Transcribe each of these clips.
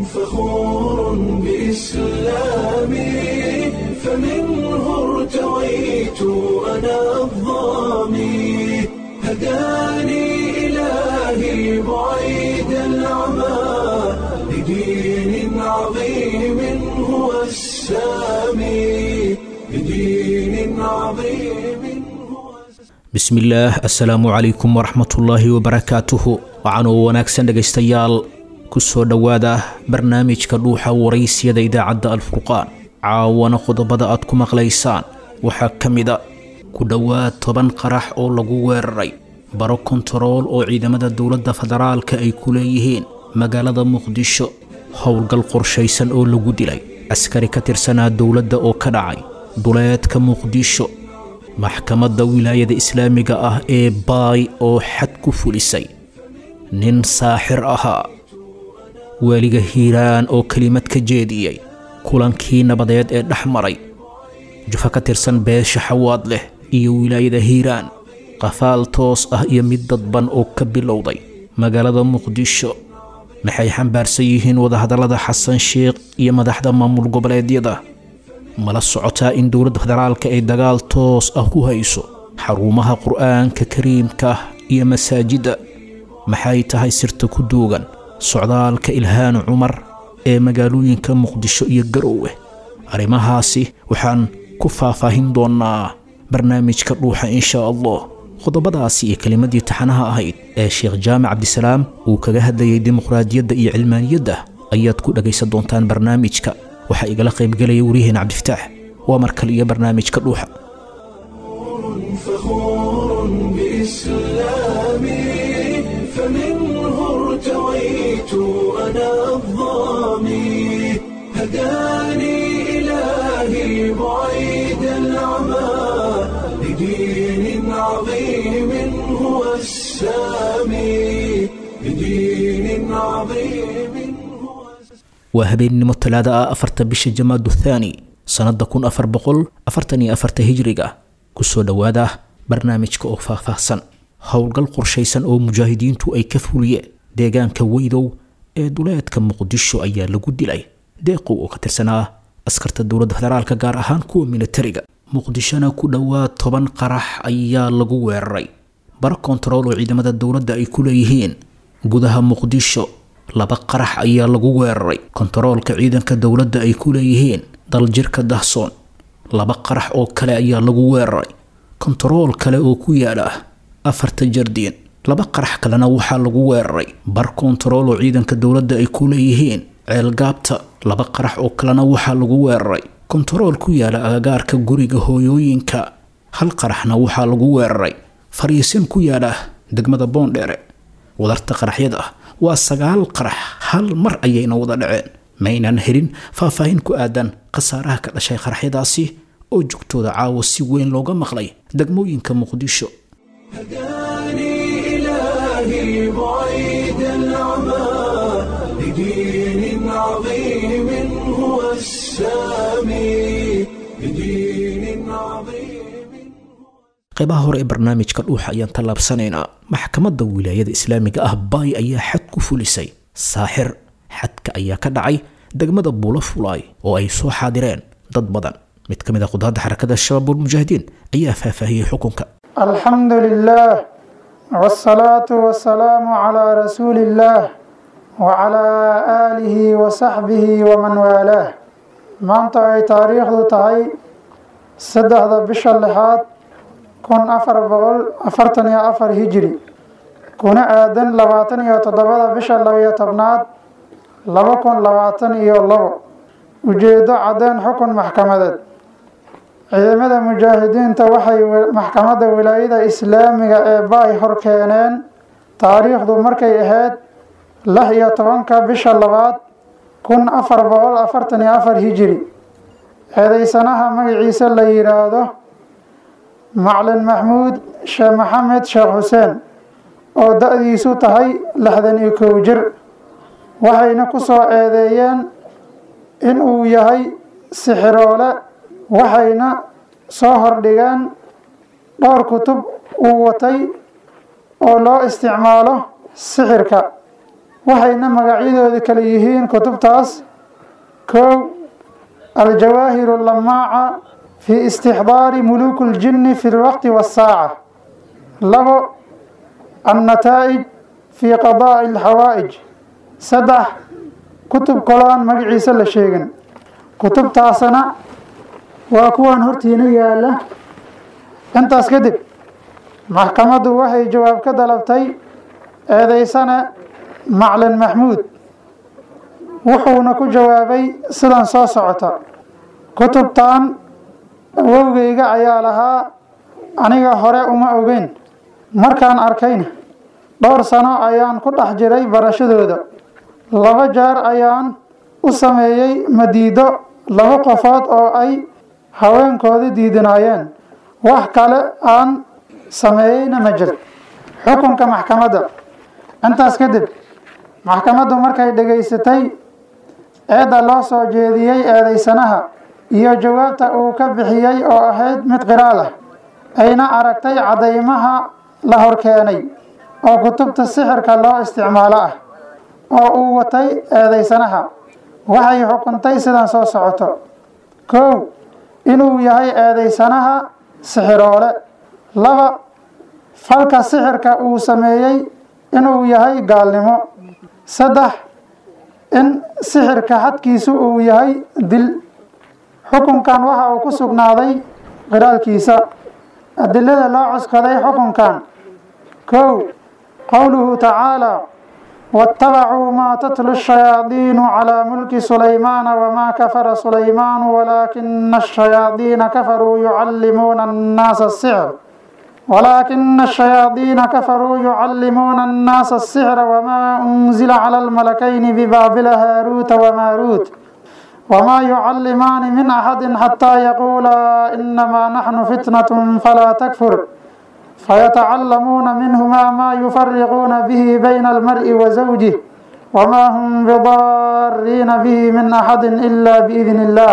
فخور بإسلامي فمنه ارتويت أنا الظامي هداني إلهي بعيد العمى لدين عظيم هو السامي لدين عظيم هو bismillaah assalaamu calaykum waraxmatullaahi wabarakaatuhu waxaanuu wanaagsan dhegaystayaal ku soo dhowaada barnaamijka dhuuxa waraysiyada idaacadda alfurqaan caawana qodobada aad ku maqlaysaan waxaa ka mida ku dhowaad toban qarax oo lagu weeraray baro kontarool oo ciidamada dowladda federaalka ay ku leeyihiin magaalada muqdisho howlgal qorshaysan oo lagu dilay askari ka tirsanaa dowladda oo ka dhacay duleedka muqdisho maxkamadda wilaayada islaamiga ah ee baay oo xad ku fulisay nin saaxir ahaa waaliga hiiraan oo kelimad ka jeediyey kulankii nabadeed ee dhex maray jufo ka tirsan beesha xawaad leh iyo wilaayada hiiraan qafaal toos ah iyo mid dadban oo ka bilowday magaalada muqdisho maxay xambaarsan yihiin wadahadallada xasan sheekh iyo madaxda maamul goboleedyada mala socotaa in dowladda federaalka ay dagaal toos ah ku hayso xarumaha qur'aanka kariimka iyo masaajidda maxay tahay sirta ku duugan socdaalka ilhaan cumar ee magaalooyinka muqdisho iyo garoowe arrimahaasi waxaan ku faahfaahin doonnaa barnaamijka dhuuxa insha allah qodobadaasi iyo kelimadii taxanaha ahayd ee sheekh jaamac cabdisalaam uu kaga hadlayay dimuqraadiyadda iyo cilmaaniyadda ayaad ku dhagaysan doontaan barnaamijka waxaa igala qaybgelaya wariyaheen cabdifataax waa mar kale iyo barnaamijka dhuuxa فخور بإسلامي فمنه ارتويت أنا الظامي هداني إلهي بعيد العمى لدين عظيم هو السامي لدين عظيم هو waa habeennimo talaada ah afarta bisha jamaadu thaani sannadda kun afar boqol afartan iyo afarta hijriga kusoo dhowaada barnaamijka oo faahfaahsan howlgal qorshaysan oo mujaahidiintu ay ka fuliyeen deegaanka weydow ee duleedka muqdisho ayaa lagu dilay deeqow oo ka tirsanaa askarta dowladda federaalka gaar ahaan kuwa militariga muqdishona ku dhowaad toban qarax ayaa lagu weeraray baro kontarool oo ciidamada dowladda ay ku leeyihiin gudaha muqdisho laba qarax ayaa lagu weeraray kontaroolka ciidanka dowladda ay ku leeyihiin daljirka dahsoon laba qarax oo kale ayaa lagu weeraray kontarool kale oo ku yaala afarta jardiin laba qarax kalena waxaa lagu weeraray bar kontarool oo ciidanka dowladda ay ku leeyihiin ceelgaabta laba qarax oo kalena waxaa lagu weeraray kontarool ku yaala agagaarka guriga hooyooyinka hal qaraxna waxaa lagu weeraray fariisin ku yaala degmada boondheere wadarta qaraxyada ah waa sagaal qarax hal mar ayayna wada dhaceen maynan helin faahfaahin ku aadan khasaaraha ka dhashay qaraxyadaasi oo joogtooda caawa si weyn looga maqlay degmooyinka muqdisho هداني إلهي بعيد العمى لدين عظيم هو السامي لدين عظيم qaybaha hore ee barnaamijka dhuuxa ayaan tallaabsanaynaa maxkamadda wilaayada islaamiga ah baay ayaa xad ku fulisay saaxir xadka ayaa ka dhacay degmada buulo fulaay oo ay soo xaadireen dad badan mid ka mid a qudaadda xarakada shabaab walmujaahidiin ayaa faahfaahiyey xukunka الحمد لله والصلاة والسلام على رسول الله وعلى آله وصحبه ومن والاه maanta ay taariikhdu tahay saddexda bisha lixaad kun afar boqol afartan iyo afar hijiri kuna aadan labaatan iyo toddobada bisha labiyo tobnaad laba kun labaatan iyo labo ujeedo caddeyn xukun maxkamadeed ciidamada mujaahidiinta waxay maxkamadda wilaayada islaamiga ee baay hor keeneen taariikhdu markay ahayd lix iyo tobanka bisha labaad kun afar boqol afartan iyo afar hijiri eedeysanaha magaciisa la yidhaahdo maclin maxmuud sheekh maxamed sheekh xuseen oo da-diisu tahay lixdan iyo kow jir waxayna ku soo eedeeyeen in uu yahay sixiroole waxayna soo hordhigeen dhowr kutub uu watay oo loo isticmaalo sixirka waxayna magacyadoodi kale yihiin kutubtaas kow aljawaahiru lamaaca fi istixdaari muluuki اljinni fi lwaqti waasaaca labo annataa'ij fi qadaa'i alxawaa'ij saddex kutub kaloon magaciisa la sheegin kutubtaasna waa kuwan hortiina yaala intaas kadib maxkamaddu waxay jawaab ka dalabtay eedeysane maclin maxmuud wuxuuna ku jawaabay sidan soo socota kutubtan awowgeyga ayaa lahaa aniga hore uma ogeyn markaan arkayna dhowr sano ayaan ku dhex jiray barashadooda laba jeer ayaan u sameeyey madiido laba qofood oo ay haweenkooda diidinaayeen wax kale aan sameeyeyna ma jir xukunka maxkamadda intaas kadib maxkamaddu markay dhegaysatay eedda loo soo jeediyey eedeysanaha iyo jawaabta uu ka bixiyey oo ahayd mid qiraal ah ayna aragtay caddaymaha la horkeenay oo kutubta sixirka loo isticmaalo ah oo uu watay eedeysanaha waxay xukuntay sidan soo socoto kow inuu yahay eedeysanaha sixiroole laba falka sixirka uu sameeyey inuu yahay gaalnimo saddex in sixirka xadkiisu uu yahay dil xukunkan waxa uu ku sugnaaday qiraalkiisa adilada loo cuskaday xukunkan kow qowluhu tacaala واتبعوا ما تتلو الشياطين على ملك سليمان وما كفر سليمان ولكن الشياطين كفروا يعلمون الناس السحر ولكن الشياطين كفروا يعلمون الناس السحر وما أنزل على الملكين ببابل هاروت وماروت وما يعلمان من أحد حتى يقولا إنما نحن فتنة فلا تكفر فيتعلمون منهما ما يفرقون به بين المرء وزوجه وما هم بضارين به من أحد إلا بإذن الله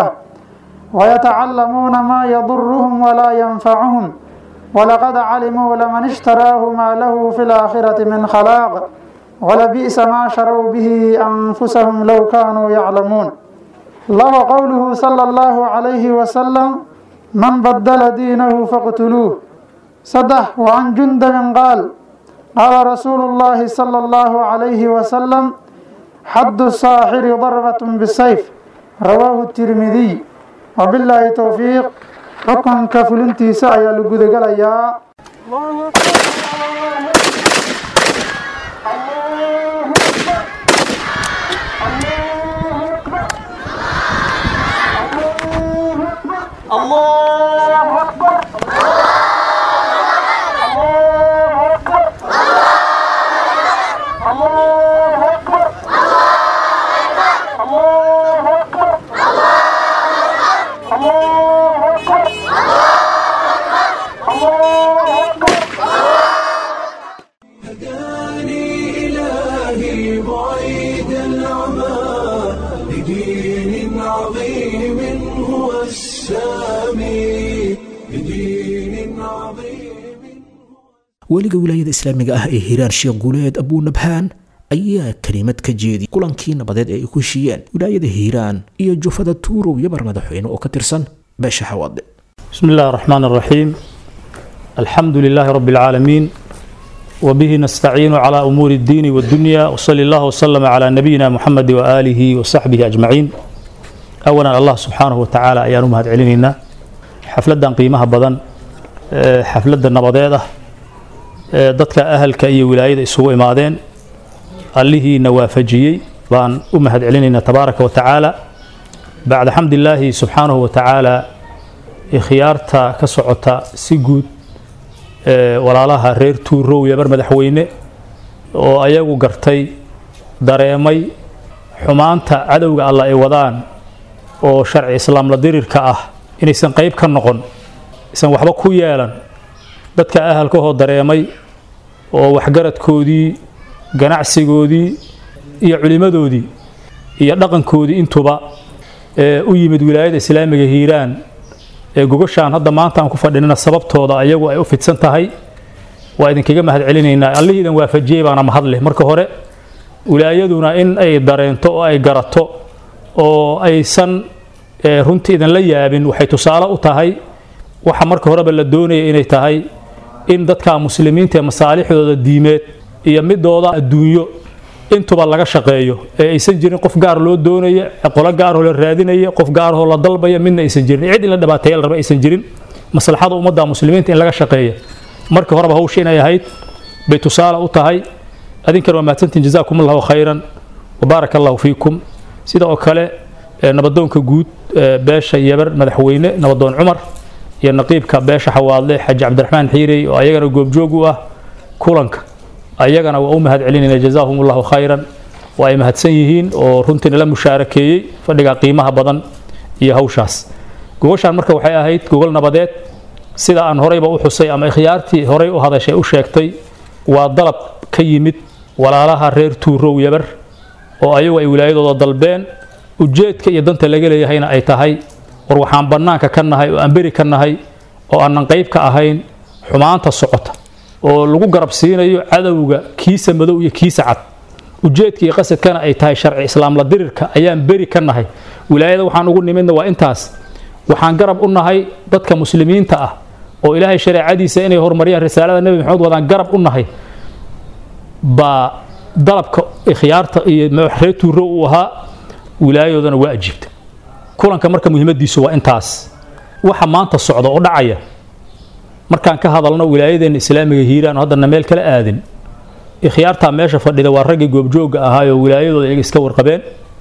ويتعلمون ما يضرهم ولا ينفعهم ولقد علموا لمن اشتراه ما له في الآخرة من خلاق ولبئس ما شروا به أنفسهم لو كانوا يعلمون الله قوله صلى الله عليه وسلم من بدل دينه فاقتلوه صدح وعن جندب قال قال رسول الله صلى الله عليه وسلم حد الساحر ضربة بالسيف رواه الترمذي وبالله توفيق حكم كفلنتي سعي لقد قال يا الله أكبر الله أكبر الله أكبر الله أكبر الله أكبر الله أكبر هداني إلهي بعيد العمى لدين عظيم هو السامي لدين عظيم weliga wilaayada islaamiga ah ee hiiraan sheekh guuleed abuunabhaan ayaa kelimad ka jeediyay kulankii nabadeed ee ay ku heshiiyeen wilaayada hiiraan iyo jufada tuurow yabar madaxweyne oo ka tirsan beesha xawaade بسم الله الرحمن الرحيم الحمد لله رب العالمين وبه نستعين على أمور الدين والدنيا وصلى الله وسلم على نبينا محمد وآله وصحبه أجمعين أولا الله سبحانه وتعالى أيان مهد علينا حفلة قيمها بدن آه، حفلة النبضية dadka ahalka iyo wilaayada isugu imaadeen allihii nawaafajiyey baan u mahad celinaynaa tabaaraka wa tacaala bacda xamdilaahi subxaanahu wa tacaala ikhyaarta ka socota si guud ee walaalaha reer tuurow yabar madaxweyne oo ayagu gartay dareemay xumaanta cadowga alla ay wadaan oo sharci islaamla dirirka ah inaysan qayb ka noqon isan waxba ku yeelan dadka ahalkahoo dareemay oo waxgaradkoodii ganacsigoodii iyo culimmadoodii iyo dhaqankoodii intuba ee u yimid wilaayada islaamiga hiiraan ee gogashaan hadda maanta aan ku fadhinina sababtooda ayagu ay u fidsan tahay waa idinkaga mahad celinaynaa allihii idan waafajiyey baana mahadleh marka hore wilaayaduna in ay dareento oo ay garato oo aysan runtii idinla yaabin waxay tusaale u tahay waxa marka horeba la doonaya inay tahay in dadka muslimiinta ee masaalixdooda diimeed iyo midooda adduunyo intuba laga shaqeeyo ee aysan jirin qof gaar loo doonaya qolo gaaroo la raadinaya qof gaaroo la dalbaya midna aysan jirin cid in la dhibaateeya la raba aysan jirin maslaxada ummadda muslimiinta in laga shaqeeya marka horeba hawsha inay ahayd bay tusaale u tahay adinkana waa mahadsantiin jazaakum allahu khayran wabaaraka allahu fiikum sida oo kale nabadoonka guud beesha yabar madaxweyne nabadoon cumar iyo naqiibka beesha xawaadle xaji cabdiraxmaan xiirey oo ayagana goobjoog u ah kulanka ayagana waa u mahad celinayna jazaahum allahu khayran waa ay mahadsan yihiin oo runtiina la mushaarakeeyey fadhiga qiimaha badan iyo hawshaas gogoshaan marka waxay ahayd gogol nabadeed sida aan horeyba u xusay ama ikhyaartii horey u hadashay u sheegtay waa dalab ka yimid walaalaha reer tuurow yabar oo ayagu ay wilaayadooda dalbeen ujeedka iyo danta laga leeyahayna ay tahay war waxaan bannaanka ka nahay oo aan beri ka nahay oo aanan qayb ka ahayn xumaanta socota oo lagu garab siinayo cadowga kiisa madow iyo kiisa cad ujeedka iyo qasadkana ay tahay sharci islaam la dirirka ayaan beri ka nahay wilaayada waxaan ugu nimidna waa intaas waxaan garab u nahay dadka muslimiinta ah oo ilaahay shareecadiisa inay horumariyaan risaalada nebi maxamed wadaan garab u nahay baa dalabka ikhyaarta iyo reer tuuro uu ahaa wilaayadoodana waa ajiibta kulanka marka muhiimadiisu waa intaas waxa maanta socda oo dhacaya markaan ka hadalno wilaayadeenna islaamiga hiiraan oo haddana meel kala aadin ikhyaartaa meesha fadhida waa raggii goobjoogga ahaayoo wilaayadooda iyaga iska warqabeen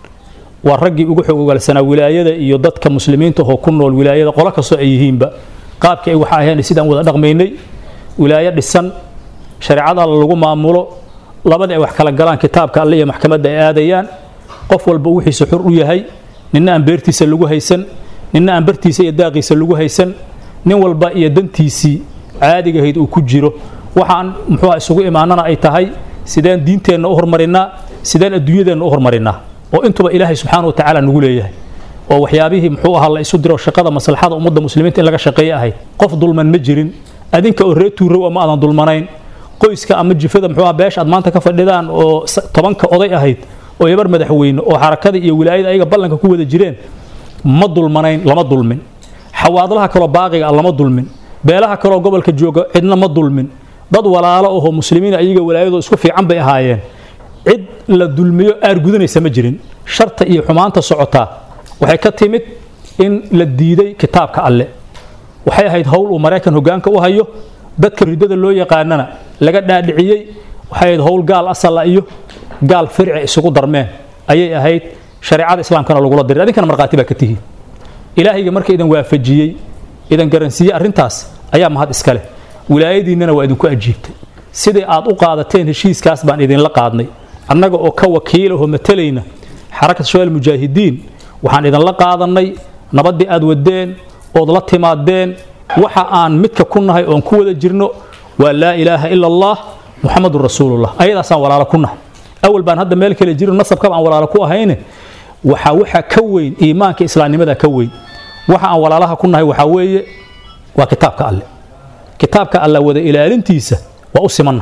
waa raggii ugu xog ogaalsanaa wilaayada iyo dadka muslimiinta oo ku nool wilaayada qolo kastoo ay yihiinba qaabkii ay waxa ahayn sidaan wada dhaqmaynay wilaayo dhisan shareecada alla lagu maamulo labadii ay wax kala galaan kitaabka alle iyo maxkamadda ay aadayaan qof walba wixiisa xur u yahay ninna aan beertiisa lagu haysan ninna aan bartiisa iyo daaqiisa lagu haysan nin walba iyo dantiisii caadigahayd uu ku jiro waxaan muxuuha isugu imaanana ay tahay sideen diinteenna u hormarinaa sideen adduunyadeenna u hormarinaa oo intuba ilaahay subxaana wa tacaala nagu leeyahay oo waxyaabihii muxuu ahaa la isu diro shaqada maslaxada ummadda muslimiinta in laga shaqeeye ahayd qof dulman ma jirin adinka oo reer tuurow ama aadan dulmanayn qoyska ama jifada muxuu ahaa beesha aad maanta ka fadhidaan oo tobanka oday ahayd oo yabar madaxweyne oo xarakada iyo wilaayada ayaga ballanka ku wada jireen ma dulmanayn lama dulmin xawaadlaha kaloo baaqiga lama dulmin beelaha kaloo gobolka jooga cidna ma dulmin dad walaalo ahoo muslimiin ayaga wilaayadoo isku fiican bay ahaayeen cid la dulmiyo aargudanaysa ma jirin sharta iyo xumaanta socotaa waxay ka timid in la diiday kitaabka alle waxay ahayd howl uu maraykan hogaanka u hayo dadka ridada loo yaqaanana laga dhaadhiciyey waxay ahayd howl gaal asala iyo gaal firci isugu darmeen ayay ahayd shareecada islaamkana lagula diray adinkana markhaati baa ka tihiin ilaahayga marka idan waafajiyey idan garansiiyey arrintaas ayaa mahad iska leh wilaayadiinnana waa idinku ajiibtay sidai aad u qaadateen heshiiskaas baan idinla qaadnay annaga oo ka wakiilahoo matalayna xarakat shabaal mujaahidiin waxaan idinla qaadannay nabaddii aad wadeen ood la timaadeen waxa aan midka ku nahay oon ku wada jirno waa laa ilaaha ila allah muxamadun rasuulullah ayadaasaan walaalo ku nahay awal baan hadda meel kale jirin nasabkaba aan walaalo ku ahayne waxaa waxa ka weyn iimaanka islaamnimada ka weyn waxa aan walaalaha ku nahay waxaa weeye waa kitaabka alle kitaabka alla wada ilaalintiisa waa u simanna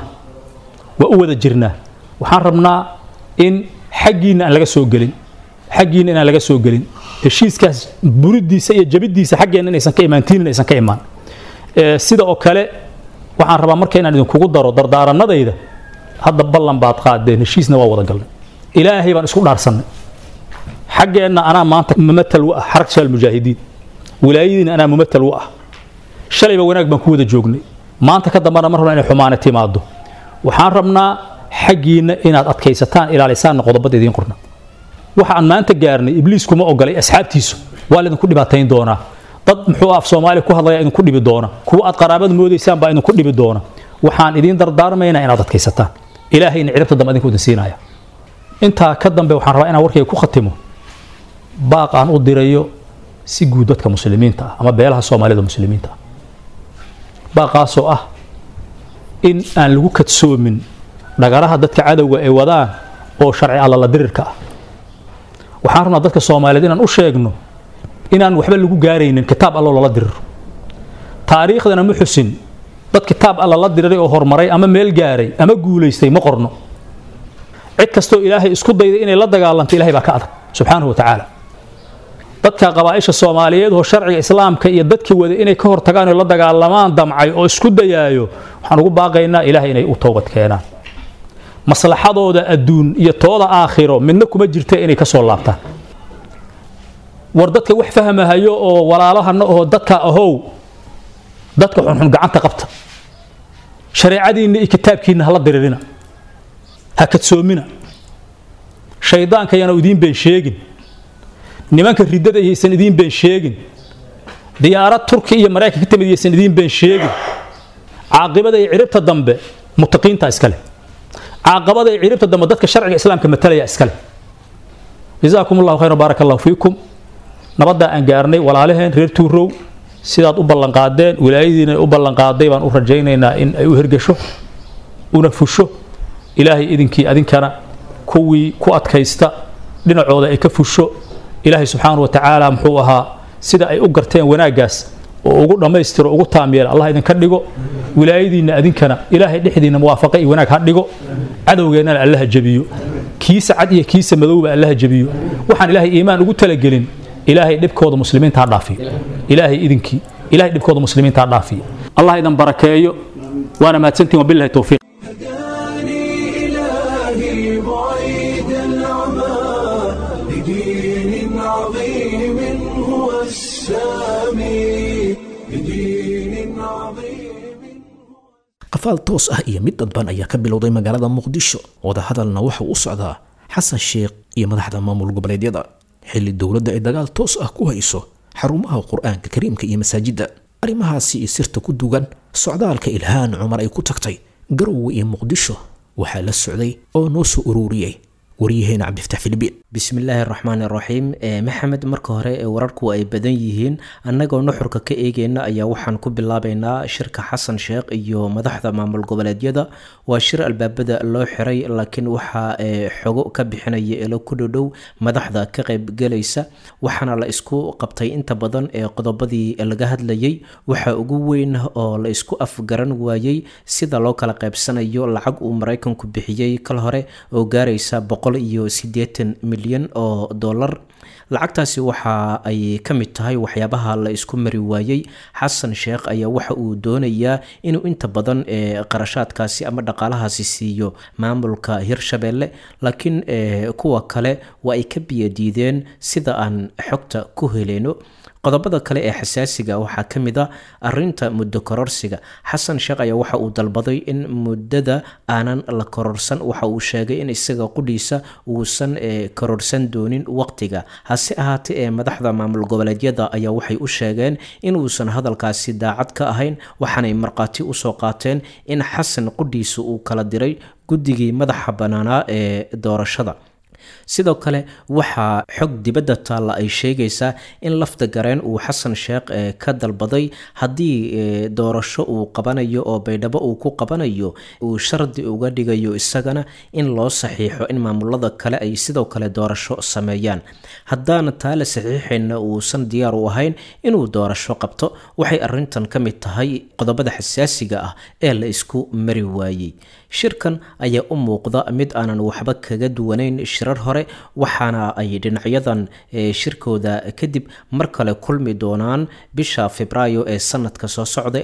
waa u wada jirnaa waxaan rabnaa in xaggiinna aan laga soo gelin xaggiinna inaan laga soo gelin heshiiskaas buridiisa iyo jabidiisa xaggeenna inaysan ka imaan tiinna aysan ka imaan sida oo kale waxaan rabaa marka inaan idinkugu daro dardaaranadayda hadda ballan baad qaadeen heshiisna waa wada galnay ilaahay baan isku dhaarsannay xaggeenna anaa maanta mumatal u ah xarag shaal mujaahidiin wilaayadiina anaa mumatal u ah shalayba wanaag baan ku wada joognay maanta ka dambana mar rabna inay xumaane timaado waxaan rabnaa xaggiinna inaad adkaysataan ilaalisaanna qodobada idiin qorna waxa aan maanta gaarnay ibliis kuma ogolay asxaabtiisu waa laydinku dhibaatayn doonaa dad muxuu af soomaaliya ku hadlaya idinku dhibi doona kuwa aad qaraabada moodaysaan baa idinku dhibi doona waxaan idiin dardaarmaynaa inaad adkaysataan ilaahayna ciribta dambe idinku idin siinaya intaa ka dambe waxaan rabaa inaan warkayga ku khatimo baaq aan u dirayo si guud dadka muslimiinta ah ama beelaha soomaalida muslimiinta ah baaqaasoo ah in aan lagu kadsoomin dhagaraha dadka cadowga ay wadaan oo sharci allala dirirka ah waxaan rabnaa dadka soomaaliyeed inaan u sheegno inaan waxba lagu gaaraynin kitaab allo lala diriro taariikhdana ma xusin dad kitaab alla la diriray oo horumaray ama meel gaaray ama guulaystay ma qorno cid kastoo ilaahay isku dayda inay la dagaalanto ilahay baa ka adag subxaanahu wa tacaala dadka qabaaisha soomaaliyeed oo sharciga islaamka iyo dadkii wada inay ka hortagaan oo la dagaalamaan damcay oo isku dayaayo waxaan ugu baaqaynaa ilahay inay u toobad keenaan maslaxadooda adduun iyo tooda aakhiro midna kuma jirta inay ka soo laabtaan war dadka wax fahmahayo oo walaalahana oo dadka ahow dadka xunxun gacanta qabta shareecadiinna iyo kitaabkiinna hala diririna ha kadsoomina shaydaanka yaanu idiin been sheegin nimanka riddada yaysan idiin been sheegin diyaarad turki iyo maraykan ka timid yaysan idiin been sheegin caaqibada iyo ciribta dambe mutaqiinta iskale caaqabada iyo ciribta dambe dadka sharciga islaamka matalaya iskale jazaakum allahu khayran baaraka allahu fiikum nabaddaa aan gaarnay walaalaheen reer tuurow sidaad u ballanqaadeen wilaayadiina u ballanqaaday baan u rajaynaynaa in ay u hergesho una fusho ilaahay idinkii adinkana kuwii ku adkaysta dhinacooda ay ka fusho ilaahay subxaanahu wa tacaala muxuu ahaa sida ay u garteen wanaaggaas oo ugu dhammaystiro ugu taamyeela allah idinka dhigo wilaayadiinna adinkana ilaahay dhexdiinna muwaafaqa iyo wanaag ha dhigo cadowgeennana allaha jebiyo kiisa cad iyo kiisa madowba allaha jebiyo waxaan ilaahay iimaan ugu talagelin ilaahay dhibkooda muslimiinta ha dhaafiyo ilaahay idinkii ilaahay dhibkooda muslimiinta ha dhaafiyo allah idin barakeeyo waana mahadsantiin wabillahi towfiiq هداني إلهي بعيد العمى لدين عظيم هو السامي لدين عظيم qafaal toos ah iyo mid dadban ayaa ka bilowday magaalada muqdisho wadahadalna waxa uu u socdaa xasan sheekh iyo madaxda maamul goboleedyada xilli dowladda ay dagaal toos ah ku hayso xarumaha qur-aanka kariimka iyo masaajidda arrimahaasi iyo sirta ku dugan socdaalka ilhaan cumar ay ku tagtay garowe iyo muqdisho waxaa la socday oo noo soo ururiyey waryaheena cabdifataax filibiin bismillaahi raxmaani raxiim maxamed marka hore ee wararku ay badan yihiin annagoo nuxurka ka eegeyna ayaa waxaan ku bilaabeynaa shirka xasan sheekh iyo madaxda maamul goboleedyada waa shir albaabada loo xiray laakiin waxaa xogo ka bixinaya elo ku dhodhow madaxda ka qaybgelaysa waxaana la isku qabtay inta badan ee qodobadii laga hadlayay waxaa ugu weyn oo la isku afgaran waayey sida loo kala qaybsanayo lacag uu maraykanku bixiyey kal hore oo gaaraysa boqol iyo sideetan milyan oo dollar lacagtaasi waxa ay ka mid tahay waxyaabaha la isku mari waayey xasan sheekh ayaa waxa uu doonayaa inuu inta badan qarashaadkaasi ama dhaqaalahaasi siiyo maamulka hirshabeelle laakiin kuwa kale waa ay ka biyadiideen sida aan xogta ku heleyno qodobada kale ee xasaasiga waxaa ka mid a arinta muddo kororsiga xasan sheekh ayaa waxa uu dalbaday in muddada aanan la kororsan waxa uu sheegay in isaga qudhiisa uusan kororsan doonin waqtiga hase ahaatee ee madaxda maamul goboleedyada ayaa waxay u sheegeen inuusan hadalkaasi daacad ka ahayn waxaanay markhaati usoo qaateen in xasan qudhiisa uu kala diray guddigii madaxa bannaanaa ee doorashada sidoo kale waxaa xog dibadda taalla ay sheegaysaa in lafta gareen uu xasan sheekh ka dalbaday haddii doorasho uu qabanayo oo baydhabo uu ku qabanayo uu shardi uga dhigayo isagana in loo saxiixo in maamulada kale ay sidoo kale doorasho sameeyaan haddaana taa la saxiixayna uusan diyaar u ahayn inuu doorasho qabto waxay arintan ka mid tahay qodobada xasaasiga ah ee la isku mari waayey shirkan ayaa u muuqda mid aanan waxba kaga duwanayn shirar hore waxaana ay dhinacyadan shirkooda kadib mar kale kulmi doonaan bisha febraayo ee sanadka soo socda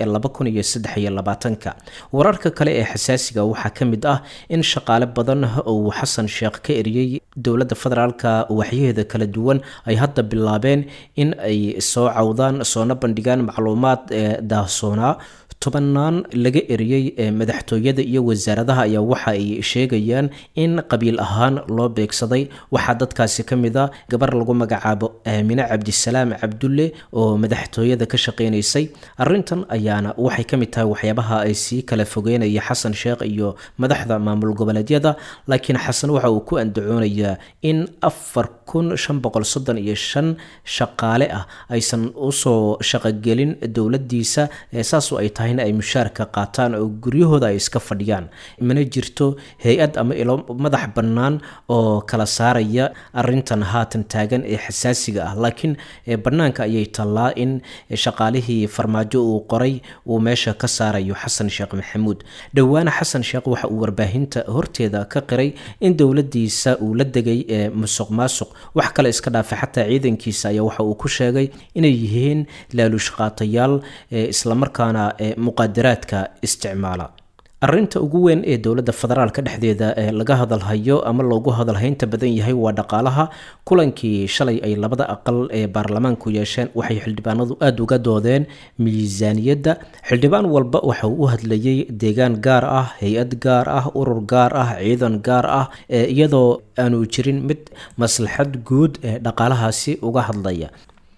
ee wararka kale ee xasaasiga waxaa ka mid ah in shaqaale badan uu xasan sheekh ka eriyey dowladda federaalka waxyaheeda kala duwan ay hadda bilaabeen in ay soo cawdaan soona bandhigaan macluumaad daahsoonaa tobanaan laga eriyey madaxtooyada iyo wasaaradaha ayaa waxa ay sheegayaan in qabiil ahaan loo beegsaday waxaa dadkaasi ka mid a gabar lagu magacaabo aamine cabdisalaam cabdulle oo madaxtooyada ka shaqeynaysay arintan ayaana waxay ka mid tahay waxyaabaha ay sii kala fogeynaya xasan sheekh iyo madaxda maamul goboleedyada laakiin xasan waxa uu ku andacoonayaa in afar kun shan boqol soddon iyo shan shaqaale ah aysan usoo shaqogelin dowladiisa saasoo ay tahay ahina ay mushaarka qaataan oo guryahooda ay iska fadhiyaan mana jirto hay-ad ama ilo madax bannaan oo kala saaraya arintan haatan taagan ee xasaasiga ah laakiin bannaanka ayay tallaa in shaqaalihii farmaajo uu qoray uu meesha ka saarayo xasan sheekh maxamuud dhowaana xasan sheekh waxa uu warbaahinta horteeda ka qiray in dowladiisa uu la degay musuq maasuq wax kale iska dhaafay xataa ciidankiisa ayaa waxa uu ku sheegay inay yihiin laaluushqaatayaal islamarkaana muqaadaraadka isticmaala arinta ugu weyn ee dowladda federaalka dhexdeeda ee laga hadalhayo ama loogu hadalhaynta badan yahay waa dhaqaalaha kulankii shalay ay labada aqal ee baarlamaanku yeesheen waxay xildhibaanadu aada uga doodeen miisaaniyadda xildhibaan walba waxa uu u hadlayay deegaan gaar ah hay-ad gaar ah urur gaar ah ciidan gaar ah iyadoo aanu jirin mid maslaxad guud ee dhaqaalahaasi uga hadlaya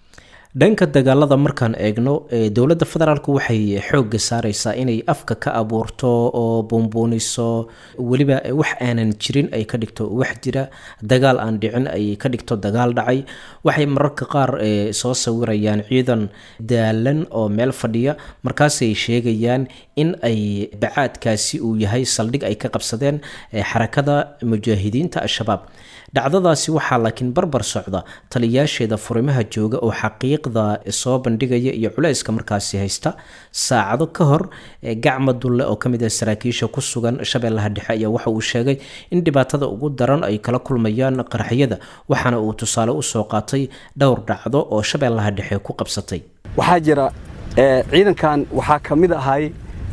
dhanka dagaalada markaan eegno dowladda federaalk waxay xoogga saareysaa inay afka ka abuurto oo buunbuuniso weliba wax aanan jirin ay ka dhigto wax jira dagaal aan dhicin ay ka dhigto dagaal dhacay waxay mararka qaar soo sawirayaan ciidan daalan oo meel fadhiya markaasay sheegayaan in ay bacaadkaasi uu yahay saldhig ay ka qabsadeen xarakada mujaahidiinta al-shabaab dhacdadaasi waxaa laakiin barbar socda taliyaasheeda furimaha jooga oo xaqiiqda soo bandhigaya iyo culayska markaasi haysta saacado ka hor gacma dulle oo kamid ah saraakiisha ku sugan shabeellaha dhexe ayaa waxa uu sheegay in dhibaatada ugu daran ay kala kulmayaan qaraxyada waxaana uu tusaale usoo qaatay dhowr dhacdo oo shabeellaha dhexe ku qabsatay waxaa jira ciidankan waxaa ka mid ahay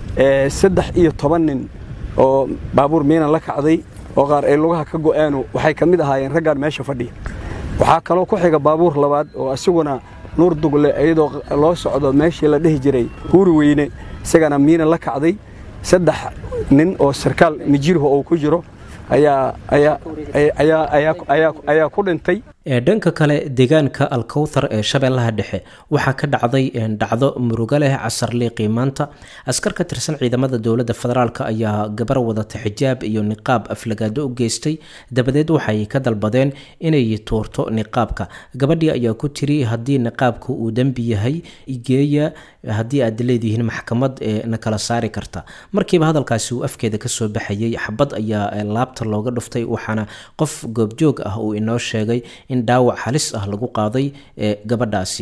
saddex iyo toban nin oo baabuur miinan la kacday oo qaar ay lugaha ka go'aanu waxay ka mid ahaayeen raggaan meesha fadhiya waxaa kaloo ku xiga baabuur labaad oo isaguna nuur dugle iyadoo loo socdo meeshii la dhihi jiray huuri weyne isagana miina la kacday saddex nin oo sarkaal mijirho oo ku jiro ayaa ayaa ku dhintay dhanka kale deegaanka alkowthar ee shabeellaha dhexe waxaa ka dhacday dhacdo murugo leh casarliiqii maanta askar ka tirsan ciidamada dowladda federaalk ayaa gabar wadata xijaab iyo niqaab aflagaado u geystay dabadeed waxay ka dalbadeen inay tuurto niqaabka gabadhii ayaa ku tiri haddii niqaabku uu dembi yahay geeya haddii aad leedihiin maxkamad na kala saari karta markiiba hadalkaasi uu afkeeda kasoo baxayay xabad ayaa laabta looga dhuftay waxaana qof goobjoog ah uu inoo sheegay in dhaawac halis ah lagu qaaday gabadhaasi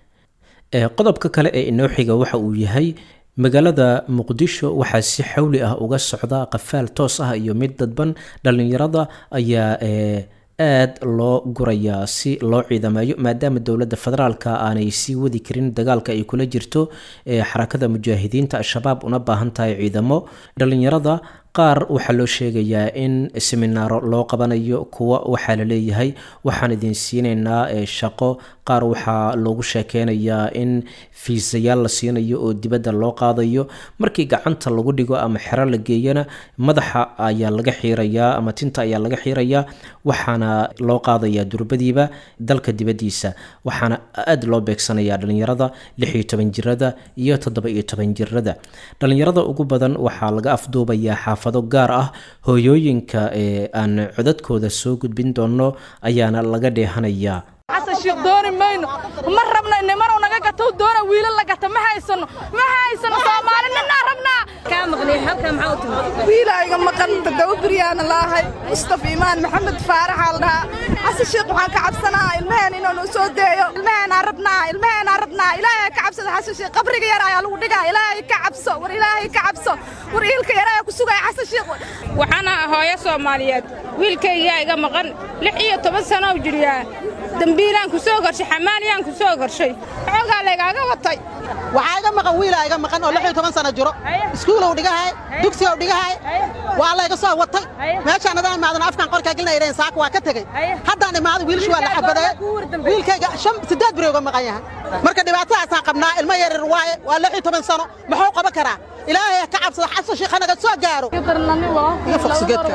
qodobka kale ee inoo xiga waxa uu yahay magaalada muqdisho waxaa si xawli ah uga socda qafaal toos ah iyo mid dadban dhallinyarada ayaa aad loo gurayaa si loo ciidamayo maadaama dowladda federaalka aanay sii wadi karin dagaalka ay kula jirto xarakada mujaahidiinta al-shabaab una baahan tahay ciidamo dhallinyarada qaar waxaa loo sheegayaa in seminaaro loo qabanayo kuwa waxaa la leeyahay waxaan idin siinaynaa shaqo qaar waxaa loogu sheekeynayaa in fiisayaal la siinayo oo dibadda loo qaadayo markii gacanta lagu dhigo ama xero la geeyana madaxa ayaa laga xiirayaa ama tinta ayaa laga xiirayaa waxaana loo qaadayaa durbadiiba dalka dibaddiisa waxaana aada loo beegsanayaa dhallinyarada lix iyo toban jirada iyo toddoba iyo toban jirada dhallinyarada ugu badan waxaa laga afduubayaa xaafado gaar ah hooyooyinka ee aan codadkooda soo gudbin doono ayaana laga dheehanayaa xasan shiikh dooni mayno ma rabno nimanu naga gato doona wiila la gata ma haysano ma haysano soomaali ninaa rabnaa kaa maqnay halkaa maxaa u timid wiilayga maqan tadawa biryaana laahay mustafa imaan maxamed faaraxaa la dhahaa xasan shiikh waxaan ka cabsanaa ilmaheen inuu noo soo deeyo ilmaheenaa rabnaa ilmaheenaa rabnaa ilaahay ka cabsada xasan shiikh qabriga yar ayaa lagu dhigaa ilaahay ka cabso war ilaahay ka cabso war iilka yar ayaa ku sugaya xasan shiikh waxaana hooyo soomaaliyeed wiilkaygaa iga maqan lix iyo toban sano u jiriyaa dambiilaan ku soo gorshay xamaaliyaan ku soo gorshay xoogaa laygaaga watay waxaa iga maqan wiilaa iga maqan oo lix iyo toban sano jiro iskuulow dhigahay dugsigow dhigahay waa layga soo watay meeshaan adaan imaadan afkaan qorkaa gelinaya idhahin saaka waa ka tegey haddaan imaaday wiilshu waa la xabadee wiilkayga shan siddeed beri uga maqan yahay marka dhibaatadaasaan qabnaa ilmo yaryar waaye waa lix iyo toban sano muxuu qaban karaa ilaahay ka cabsada xasan shiikha naga soo gaaro iga foqsigeedka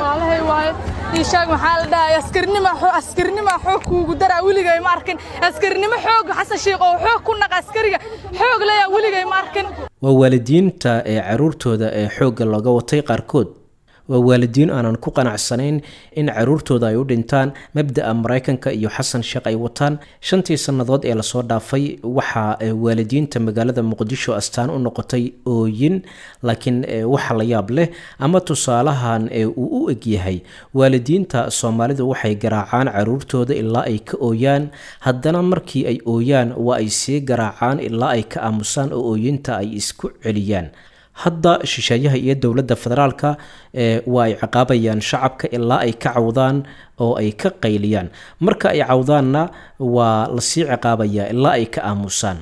ishaag maxaa la dhahay askarnima askarnima xoog kuugu daraa weligay ma arkin askarnimo xoog xasan shiikh oo xoog ku naqa askariga xoog leeyaa weligay ma arkin waa waalidiinta ee caruurtooda ee xoogga looga watay qaarkood waa waalidiin aanan ku qanacsanayn in caruurtooda ay u dhintaan mabda'a maraykanka iyo xasan sheekh ay wataan shantii sannadood ee lasoo dhaafay waxaa waalidiinta magaalada muqdisho astaan u noqotay ooyin laakiin waxa la yaab leh ama tusaalahan uu u egyahay waalidiinta soomaalidu waxay garaacaan caruurtooda ilaa ay ka ooyaan haddana markii ay ooyaan waa ay sii garaacaan ilaa ay ka aamusaan oo ooyinta ay isku celiyaan hadda shisheeyaha iyo dowladda federaalka waa ay ciqaabayaan shacabka ilaa ay ka cawdaan oo ay ka qayliyaan marka ay cawdaanna waa lasii ciqaabayaa ilaa ay ka aamusaan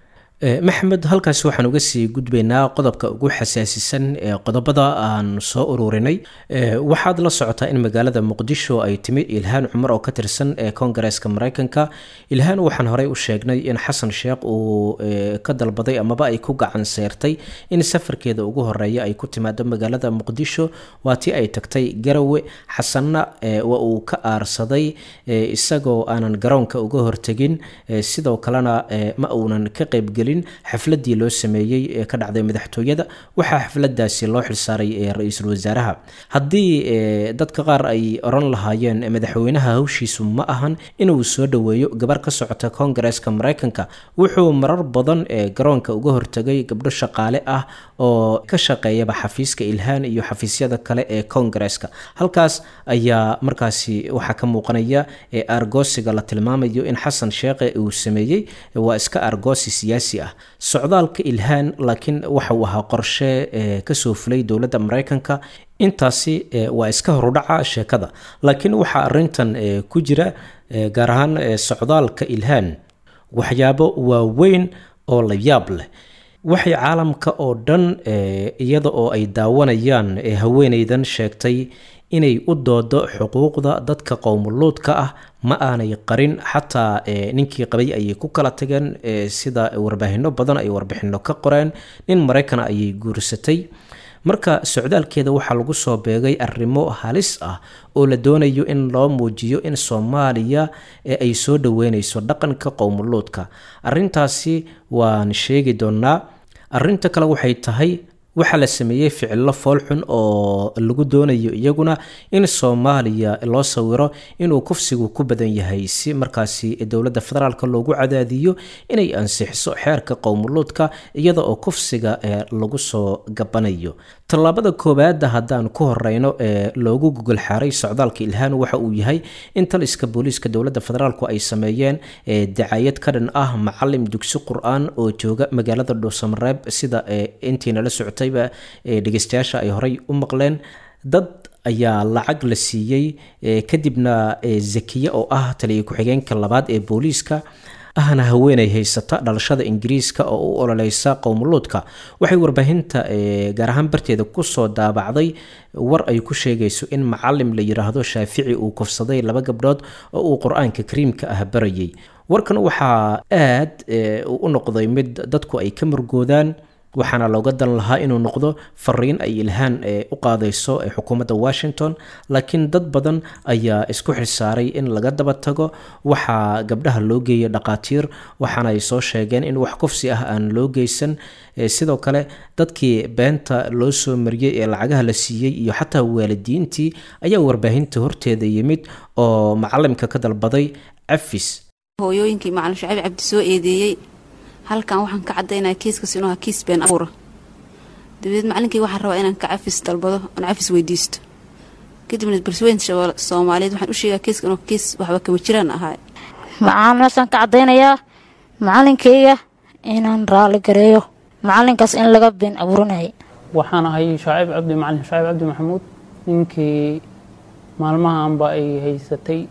maxamed halkaasi waxaan uga sii gudbaynaa qodobka ugu xasaasisan ee qodobada aan soo ururinay waxaad la socotaa in magaalada muqdisho ay timid ilhaan cumar oo ka tirsan ee koongareeska mareykanka ilhaan waxaan horey u sheegnay in xasan sheekh uu ka dalbaday amaba ay ku gacan seyrtay in safarkeeda ugu horeeya ay ku timaado magaalada muqdisho waa tii ay tagtay garawe xasanna waa uu ka aarsaday isagoo aanan garoonka uga hortegin sidoo kalena ma uunan ka qaybgelin xafladii loo sameeyey ee ka dhacday madaxtooyada waxaa xafladaasi loo xilsaaray ra-iisul wasaaraha haddii dadka qaar ay oran lahaayeen madaxweynaha hawshiisu ma ahan inuu soo dhoweeyo gabar ka socota koongareeska mareykanka wuxuu marar badan ee garoonka uga hortagay gabdho shaqaale ah oo ka shaqeeyaba xafiiska ilhaan iyo xafiisyada kale ee koongareeska halkaas ayaa markaasi waxaa ka muuqanaya argoosiga la tilmaamayo in xasan sheekhe uu sameeyey waa iska argoosi siyaasi ah socdaalka ilhaan laakiin waxa uu ahaa qorshe kasoo fulay dowladda mareykanka intaasi waa iska horudhaca sheekada laakiin waxaa arintan ku jira gaar ahaan socdaalka ilhaan waxyaabo waaweyn oo la yaab leh waxay caalamka oo dhan iyada oo ay daawanayaan haweeneydan sheegtay inay u doodo xuquuqda dadka qowmuluudka ah ma aanay qarin xataa ninkii qabay ayay ku kala tageen sida warbaahinno badan ay warbixino ka qoreen nin maraykana ayay guursatay marka socdaalkeeda waxaa lagu soo beegay arrimo halis ah oo la doonayo in loo muujiyo in soomaaliya ay soo dhaweyneyso dhaqanka qowmuluudka arintaasi waan sheegi doonaa arinta kale waxay tahay waxaa la sameeyey ficilo foolxun oo lagu doonayo iyaguna in soomaaliya loo sawiro inuu kufsigu ku badan yahay si markaasi dowladda federaalk loogu cadaadiyo inay ansixiso xeerka qowmuluudka iyada oo kufsiga lagu soo gabanayo tallaabada koowaada haddaan ku horeyno ee loogu gogol xaaray socdaalka ilhaan waxa uu yahay in taliska booliiska dowladda federaalku ay sameeyeen dacayad ka dhan ah macalim dugsi qur-aan oo jooga magaalada dhuusamareeb sida intiina la socotayba dhegeystayaasha ay horey u maqleen dad ayaa lacag la siiyey kadibna zakiye oo ah taliya ku-xigeenka labaad ee booliiska ahna haweenay haysata dhalashada ingiriiska oo u ololeysa qowmuluudka waxay warbaahinta gaar ahaan barteeda kusoo daabacday war ay ku sheegayso in macalim la yiraahdo shaafici uu kufsaday laba gabdhood oo uu qur-aanka kariimka ah barayay warkan waxaa aad u noqday mid dadku ay ka murgoodaan waxaana looga dan lahaa inuu noqdo fariin ay ilhaan u qaadayso xukuumadda washington laakiin dad badan ayaa isku xilsaaray in laga daba tago waxaa gabdhaha loo geeyay dhaqaatiir waxaana ay soo sheegeen in wax kufsi ah aan loo geysan sidoo kale dadkii beenta loo soo mariyey ee lacagaha la siiyey iyo xataa waalidiintii ayaa warbaahinta horteeda yimid oo macalimka ka dalbaday cafis hooyooyinkii macalin shaciib cabdi soo eedeeyey halkan waxaan ka cadaynaya kiiskaas inuu ahaa kiis been abuura dabadeed macalinkii waxaan rabaa inaan ka cafis dalbado oon cafis weydiisto kadibna balsweynta soomaaliyeed waxaan u sheegaa kiiska inuu kiis waxba kama jiraan ahaa macalinkaasaan ka cadaynayaa macalinkayga inaan raali gareeyo macalinkaas in laga been abuurinayay waxaan ahay shaaciib cabdi macalin shaaciib cabdi maxamuud ninkii maalmahanba ay haysatay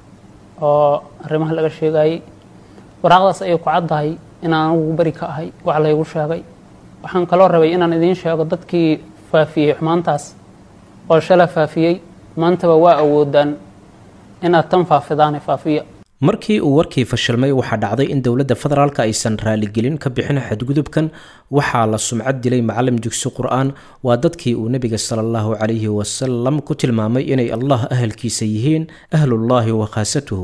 oo arrimaha laga sheegayay waraaqdaas ayay ku caddahay inaan anugu beri ka ahay wax laygu sheegay waxaan kaloo rabay inaan idiin sheego dadkii faafiyey xumaantaas oo shala faafiyey maantaba waa awoodaan inaad tan faafidaane faafiya markii uu warkii fashilmay waxaa dhacday in dowladda federaalk aysan raaligelin ka bixin xadgudubkan waxaa la sumcad dilay macalim dugsi qur-aan waa dadkii uu nebiga sala allahu calayhi wasalam ku tilmaamay inay allah ahalkiisa yihiin ahlullaahi wa khaasatuhu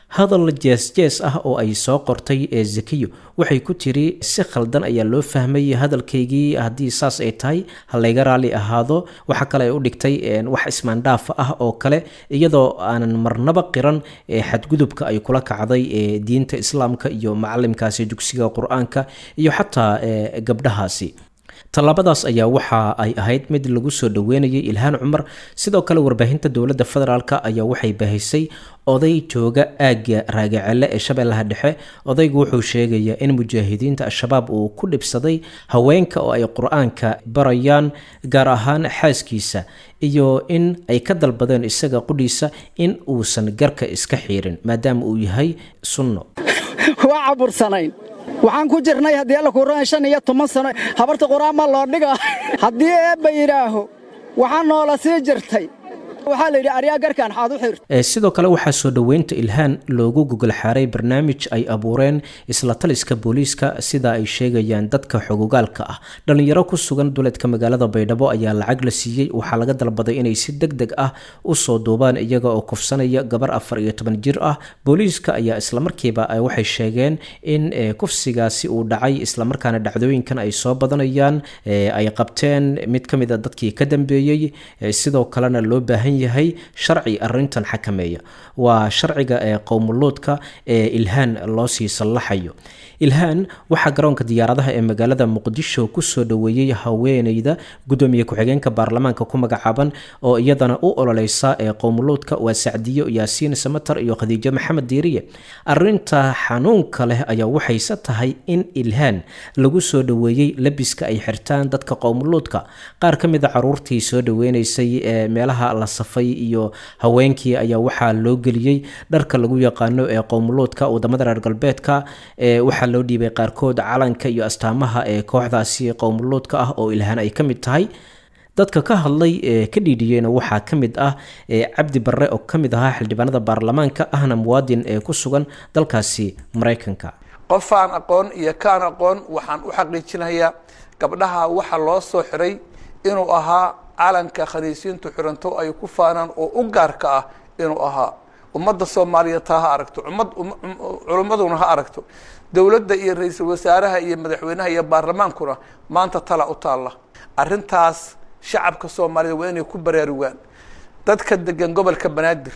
hadal jees-jees ah oo ay soo qortay ee zakiyo waxay ku tiri si khaldan ayaa loo fahmay hadalkaygii haddii saas ay tahay ha layga raali ahaado waxa kale ay u dhigtay wax ismaandhaaf ah oo kale iyadoo aanan marnaba qiran xadgudubka ay kula kacday ee diinta islaamka iyo macalimkaasi dugsiga qur-aanka iyo xataa gabdhahaasi tallaabadaas ayaa waxa ay ahayd mid lagu soo dhaweynayay ilhaan cumar sidoo kale warbaahinta dowladda federaalk ayaa waxay bahisay oday jooga aagga raagacelle ee shabeellaha dhexe odaygu wuxuu sheegayaa in mujaahidiinta al-shabaab uu ku dhibsaday haweenka oo ay qur-aanka barayaan gaar ahaan xaaskiisa iyo in ay ka dalbadeen isaga qudhiisa in uusan garka iska xiirin maadaama uu yahay sunno waa cabursanayn waxaan ku jirnay haddii alla kuuran shan iyo toban sano habarta qur-aan ma loo dhiga haddii eebba yidhaaho waxaa noola sii jirtay waxaa la yidhi aryaa garkaan xaad u xirta sidoo kale waxaa soo dhoweynta ilhaan loogu gogol xaaray barnaamij ay abuureen isla taliska booliiska sida ay sheegayaan dadka xogogaalka ah dhallinyaro ku sugan duleedka magaalada baydhabo ayaa lacag la siiyey waxaa laga dalbaday inay si deg deg ah usoo duubaan iyaga oo kufsanaya gabar afar iyo toban jir ah booliiska ayaa islamarkiiba waxay sheegeen in kufsigaasi uu dhacay islamarkaana dhacdooyinkan ay soo badanayaan ay qabteen mid ka mid a dadkii ka dambeeyey sidoo kalena loo baahan yahay sharci arintan xakameeya waa sharciga ee qowmuluudka ee ilhaan loo sii sallaxayo ilhaan waxaa garoonka diyaaradaha ee magaalada muqdisho kusoo dhoweeyey haweeneyda gudoomiye ku-xigeenka baarlamaanka ku magacaaban oo iyadana u ololeysa ee qowmuluudka waa sacdiyo yaasiin samatar iyo khadiijo maxamed diiriye arinta xanuunka leh ayaa waxayse tahay in ilhaan lagu soo dhoweeyey labiska ay xirtaan dadka qowmuluudka qaar ka mid a caruurtii soo dhoweyneysay ee meelaha la safay iyo haweenkii ayaa waxaa loo geliyey dharka lagu yaqaano ee qowmuluudka wadamada reer galbeedka waxaa loo dhiibay qaarkood calanka iyo astaamaha ee kooxdaasi qowmuluudka ah oo ilhaan ay ka mid tahay dadka ka hadlay ee ka dhiidhiyeyna waxaa ka mid ah cabdi barre oo ka mid ahaa xildhibaanada baarlamaanka ahna muwaadin ee ku sugan dalkaasi maraykanka qofaan aqoon iyo kaan aqoon waxaan u xaqiijinayaa gabdhaha waxa loo soo xiray inuu ahaa calanka khaniisiintu xiranto ay ku faanaan oo u gaarka ah inuu ahaa ummadda soomaaliyeed taa ha aragto ummad culimmaduna ha aragto dowladda iyo ra-iisul wasaaraha iyo madaxweynaha iyo baarlamaankuna maanta tala u taalla arrintaas shacabka soomaaliyed waa inay ku baraarugaan dadka degan gobolka banaadir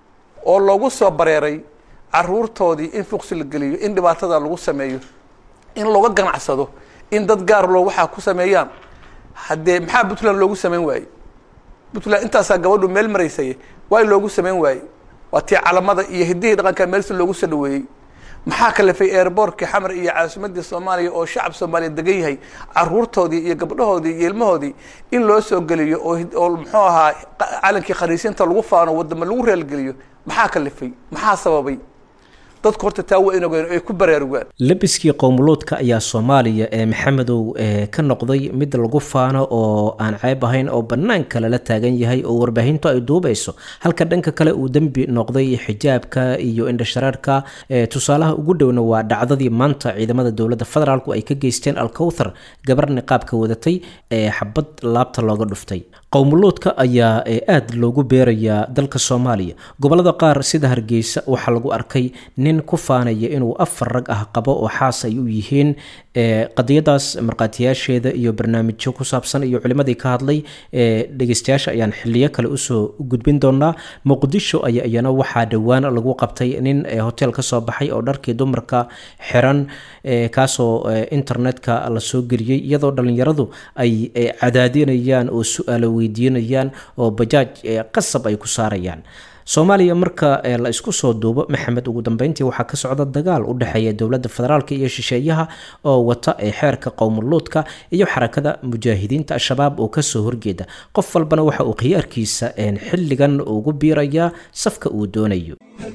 oo loogu soo bareeray caruurtoodii in fuqsi la geliyo in dhibaatada lagu sameeyo in looga ganacsado in dad gaar loo waxaa ku sameeyaan haddee maxaa puntland loogu samayn waaye puntland intaasaa gabadhu meel maraysay waay loogu samayn waaye waa tii calamada iyo hiddihii dhaqanka meelsi loogu soo dhaweeyey maxaa kalifay airbortkii xamar iyo caasimadii soomaaliya oo shacab soomaaliya degan yahay caruurtoodii iyo gabdhahoodii iyo ilmahoodii in loo soo geliyo oo oo muxuu ahaa calankii khaniisiinta lagu faano wadamo lagu reelgeliyo maxaa kalifay maxaa sababay dadku horta taa waa in ogaan ay ku baraarugaan labiskii qowmuluudka ayaa soomaaliya ee maxamedow ka noqday mid lagu faano oo aan ceeb ahayn oo banaanka lala taagan yahay oo warbaahintu ay duubayso halka dhanka kale uu dembi noqday xijaabka iyo indhashareerka tusaalaha ugu dhowna waa dhacdadii maanta ciidamada dowladda federaalku ay ka geysteen alkowthar gabar niqaabka wadatay ee xabad laabta looga dhuftay qowmuluudka ayaa aada loogu beerayaa dalka soomaaliya gobolada qaar sida hargeysa waxaa lagu arkay nin ku faanaya inuu afar rag ah qabo oo xaas ay u yihiin qadiyadaas markhaatiyaasheeda iyo barnaamijyo ku saabsan iyo culimadii ka hadlay dhegeystayaasha ayaan xiliyo kale usoo gudbin doonaa muqdisho ayaa iyana waxaa dhowaan lagu qabtay nin hotel ka soo baxay oo dharkii dumarka xiran kaasoo internetka lasoo geliyey iyadoo dhallinyaradu ay cadaadinayaan oo su-aalo weydiinayaan oo bajaaj qasab ay ku saarayaan soomaaliya marka la isku soo duubo maxamed ugu dambeyntii waxaa ka socda dagaal u dhexeeya dowladda federaalk iyo shisheeyaha oo wata ee xeerka qowmuluudka iyo xarakada mujaahidiinta al-shabaab oo kasoo horjeeda qof walbana waxa uu khiyaarkiisa xilligan ugu biirayaa safka uu doonayo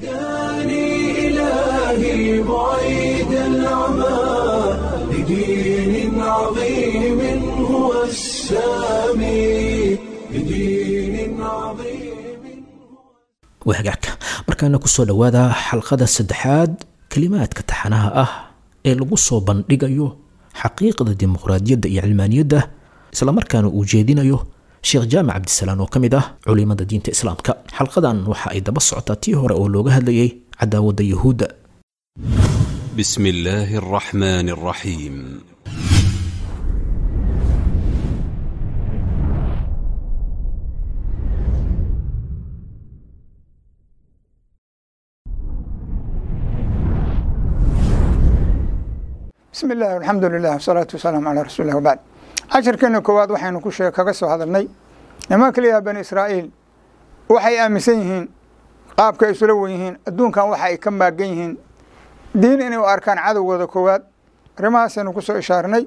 wahagaagka markaana kusoo dhowaada xalqada saddexaad kelimaadka taxanaha ah ee lagu soo bandhigayo xaqiiqda dimuqraadiyadda iyo cilmaaniyadda islamarkaana uu jeedinayo sheekh jaamac cabdisalaan oo ka mid ah culimada diinta islaamka xalqadan waxa ay daba socotaa tii hore oo looga hadlayay cadaawadda yuhuudda بسم الله الرحمن الرحيم bismi illaahi alxamdu lilah wasalaatu wasalaamu calaa rasuulilah wabacd cashirkeena koowaad waxaynu ku shee kaga soo hadalnay nimanka la yidhaha bani israa'iil waxay aaminsan yihiin qaabka ay isula wen yihiin adduunkan waxa ay ka maagan yihiin diin inay u arkaan cadowgooda koowaad arrimahaasaynu ku soo ishaarnay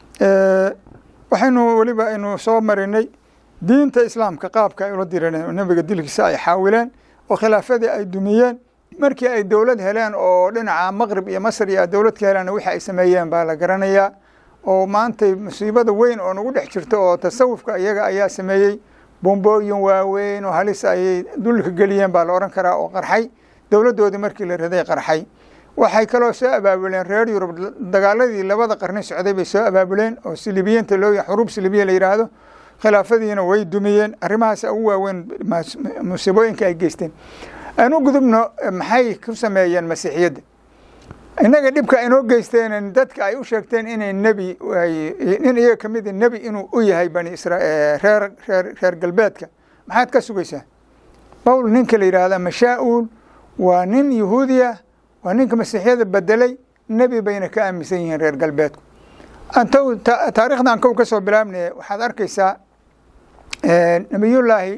waxaynu weliba aynu soo marinay diinta islaamka qaabka ay ula direen nebiga dilkiisa ay xaawileen oo khilaafadii ay dumiyeen markii ay dowlad heleen oo dhinaca maqrib iyo masr iyo dowlad ka heleen wixii ay sameeyeen baa la garanayaa oo maantay musiibada weyn oo nagu dhex jirta oo tasawufka iyaga ayaa sameeyey bombooyin waaweyn oo halis ayay dulka geliyeen baa la odhan karaa oo qarxay dowladdoodii markii la raday qarxay waxay kaloo soo abaabuleen reer yurub dagaaladii labada qarni socday bay soo abaabuleen oo silibiyiinta loo xuruub silibiya la yidhaahdo khilaafadiina way dumiyeen arrimahaas ugu waaweyn musiibooyinka ay geysteen aan u gudubno maxay ku sameeyeen masiixiyadda innaga dhibka inoo geysteen dadka ay u sheegteen inay nebi nin iyaga ka mid nebi inuu u yahay bani isra reer reer reer galbeedka maxaad ka sugaysaa bawl ninka la yidhaahda mashaa-uul waa nin yahuudiya waa ninka masiixiyada bedelay nebi bayna ka aaminsan yihiin reer galbeedku anto taarikhdan kow ka soo bilaabnay waxaad arkaysaa nebiyullaahi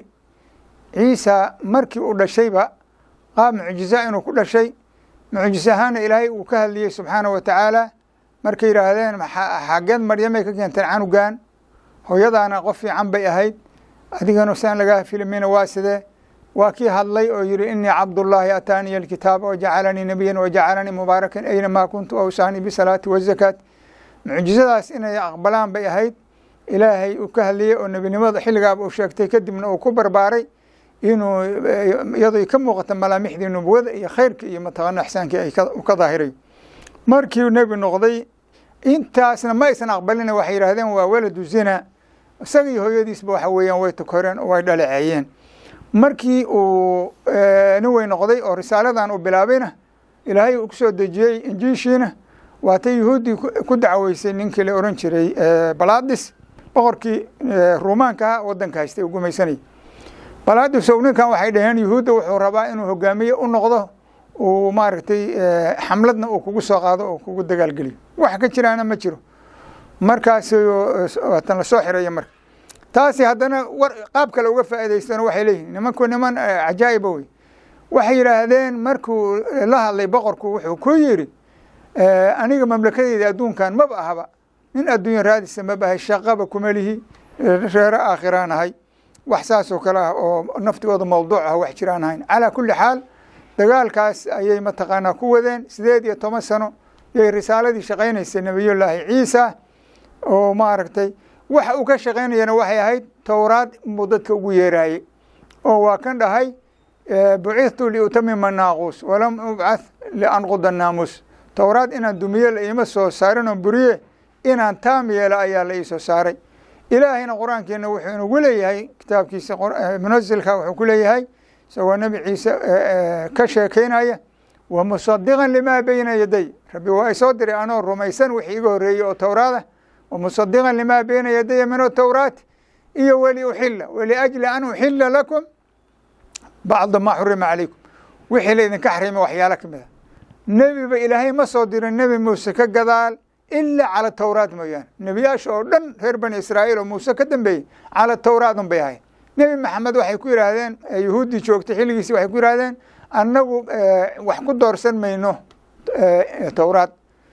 ciisa markii uu dhashayba qaab mucjiza inuu ku dhashay mucjis ahaana ilaahay uu ka hadliyey subxaana wa tacaala markay yidhaahdeen xageed maryamay ka keenteen canugan hooyadaana qof fiican bay ahayd adigana saan lagaa filmina waa sidee waa kii hadlay oo yihi inii cabdullaahi ataaniya alkitaab wajacalanii nebiyan wajacalanii mubaarakan aynamaa kuntu awsaanii bisalaati wazakaat mucjizadaas inay aqbalaan bay ahayd ilaahay uu ka hadliyey oo nebinimada xilligaaba uu sheegtay kadibna uu ku barbaaray inuu iyadoo ka muuqata malaamixdii nubuwada iyo khayrka iyo mataqaano axsaankii ay u ka daahirayo markii nebi noqday intaasna ma aysan aqbalina waxay yidhaahdeen waa waladu zina isaga iyo hooyadiisba waxa weeyaan way tukoreen oo way dhaleeceeyeen markii uu nin wey noqday oo risaaladan uu bilaabayna ilaahay uu kusoo dejiyey injiishiina waatay yuhuuddii ku dacweysay ninkii la oran jiray baladis boqorkii ruumaanka wadanka haystay uu gumaysanayay baladis o ninkan waxay dhaheen yuhuudda wuxuu rabaa inuu hogaamiye u noqdo uu maaragtay xamladna uu kugu soo qaado oo kugu dagaalgeliyo wax ka jiraana ma jiro markaas waatan lasoo xiraya marka taasi haddana war qaab kale uga faa'idaystona waxay leeyihin nimanku niman cajaa'iba wey waxay yidhaahdeen markuu la hadlay boqorku wuxuu ku yidhi aniga mamlakadeyda adduunkan maba ahaba nin adduunya raadisa maba ahay shaqaba kuma lihi reero aakhiraan ahay wax saas oo kale ah oo naftigooda mawduuc ah wax jiraan ahayn calaa kulli xaal dagaalkaas ayay mataqaanaa ku wadeen sideed iyo toban sano yay risaaladii shaqaynaysay nebiyullaahi ciisa oo maaragtay waxa uu ka shaqaynayana waxay ahayd towraad inbuu dadka ugu yeeraayey oo waa kan dhahay bucithtu liutamima naaquus walam ubcath lianquda naamuus towraad inaan dumiye la iima soo saarin oo buriye inaan taam yeelo ayaa la iisoo saaray ilaahayna qur-aankeena wuxuu inagu leeyahay kitaabkiisa munasilka wuxuu ku leeyahay isagoo nebi ciise ka sheekeynaya wa musadiqan limaa beyna yaday rabbi waa isoo diray anoo rumaysan wixii iga horreeyey oo towraada wa musadiqan limaa beyna yadaya min atowraat iyo weli uxila waliajli an uxila lakum bacda maa xurima calaykum wixii la idinka xarima waxyaalo ka mid a nebiba ilaahay ma soo dirin nebi muuse ka gadaal ilaa cala towraat mooyaane nebiyaasha oo dhan reer bani israa'iil oo muuse ka dambeeyey cala towraat un bay ahayd nebi maxamed waxay ku yidhaahdeen yuhuuddii joogtay xilligiisi waxay ku yidhahdeen annagu wax ku doorsan mayno towraad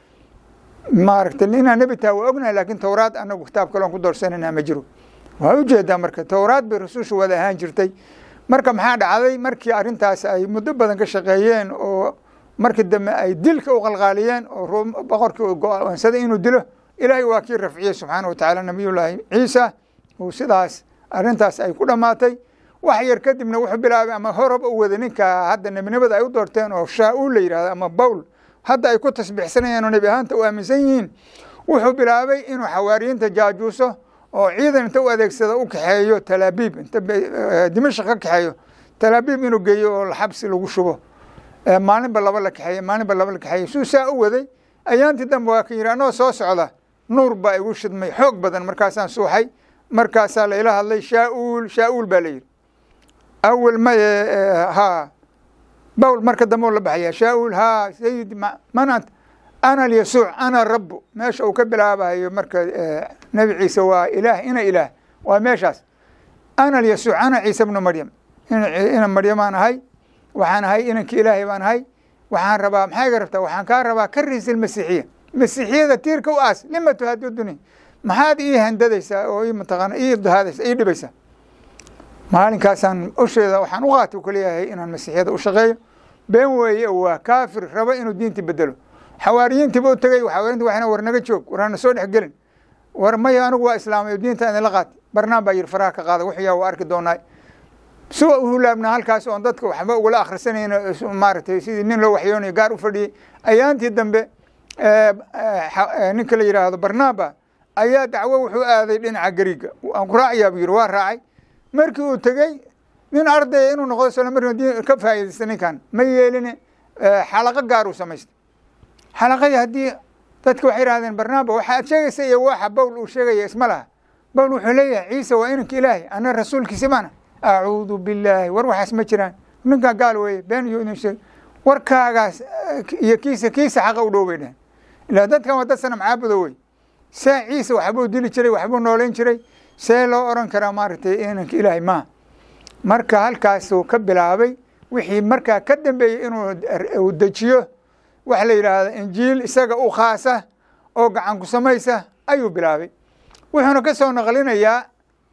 maaragtay inaa nebi taha waa ognahay laakiin towraad annagu kitaab kaloon ku doorsanayna ma jiro waa ujeedaa marka towraad bay rasuusha wada ahaan jirtay marka maxaa dhacday markii arrintaas ay muddo badan ka shaqeeyeen oo markii dambe ay dilka u qalqaaliyeen oo boqorkii uu go-aansaday inuu dilo ilaahay waa kii rafciyey subxaana wa tacaala nabiyullaahi ciisa uu sidaas arrintaas ay ku dhammaatay wax yar kadibna wuxuu bilaabay ama horaba u wada ninka hadda nebinimada ay u doorteen oo shaa-uul la yidhahdo ama bawl hadda ay ku tasbiixsanayeen oo nebi ahaanta u aaminsan yihiin wuxuu bilaabay inuu xawaariyiinta jaajuuso oo ciidan inta u adeegsada u kaxeeyo talaabiib inta dimashaq ka kaxeeyo talaabiib inuu geeyo oo xabsi lagu shubo maalinba laba la kaxeeye maalinba laba la kaxeeye suu saa u waday ayaantii dambe waa ka yidhi anoo soo socda nuur baa igu shidmay xoog badan markaasaan suuxay markaasaa la ila hadlay shaauul shaauul baa la yidhi awel maye ha bawl marka dambe u la baxaya shaauul ha sayidi man ant ana alyasuuc ana rabu meesha uu ka bilaabayo marka nebi ciise waa ilaah ina ilaah waa meeshaas ana alyasuuc ana ciise bnu maryam ina maryamaan ahay waxaan ahay inankii ilaahay baan ahay waxaan rabaa maxaa iga rabtaa waxaan kaa rabaa ka riisil masiixiya masiixiyada tiirka u aas lima tuhaduduni maxaad ii handadaysaa oo ii mataqaana ii dahaadaysa ii dhibaysaa maalinkaasaan usheeda waxaan u qaatay ku leeyahay inaan masiixiyada u shaqeeyo been weeye waa kaafir raba inuu diintii bedelo xawaariyiintiiba u tegey xawaariyinti waxna war naga joog war hana soo dhex gelin war maya anigu waa islaamay diinta idinla qaatay barnaan baa yidhi faraha ka qaada wuxuyaa waa arki doonaa suwa u hulaabnaa halkaas oon dadka waxba ugala akhrisanayno maaragtay sidii nin loo waxyoonayo gaar u fadhiyey ayaantii dambe ninka la yidhaahdo barnaaba ayaa dacwo wuxuu aaday dhinaca gariga aan ku raacayaa buu yidhi waa raacay markii uu tegey nin ardaya inuu noqdo isla markii ka faa'iidaysta ninkan ma yeeline xalaqo gaar uu samaystay xalaqadii haddii dadka waxay yidhahdeen barnaaba waxa aad sheegaysa iyo waxa bawl uu sheegaya isma laha bawl wuxuu leeyahay ciise waa inanka ilaahay ana rasuulkiisi baana acuudu billaahi war waxaas ma jiraan ninkaa gaal weeye been iyo idin sheeg warkaagaas iyo kiisa kiisa xaqa u dhow bay dheheen ilaa dadkan waa dad sana macaabudo wey see ciise waxbuu dili jiray waxbuu nooleyn jiray see loo oran karaa maaragtay inanka ilaahay maa marka halkaasuu ka bilaabay wixii markaa ka dambeeyey inuu dejiyo waxa la yidhaahda injiil isaga u khaasa oo gacan ku samaysa ayuu bilaabay wuxuuna ka soo naqlinayaa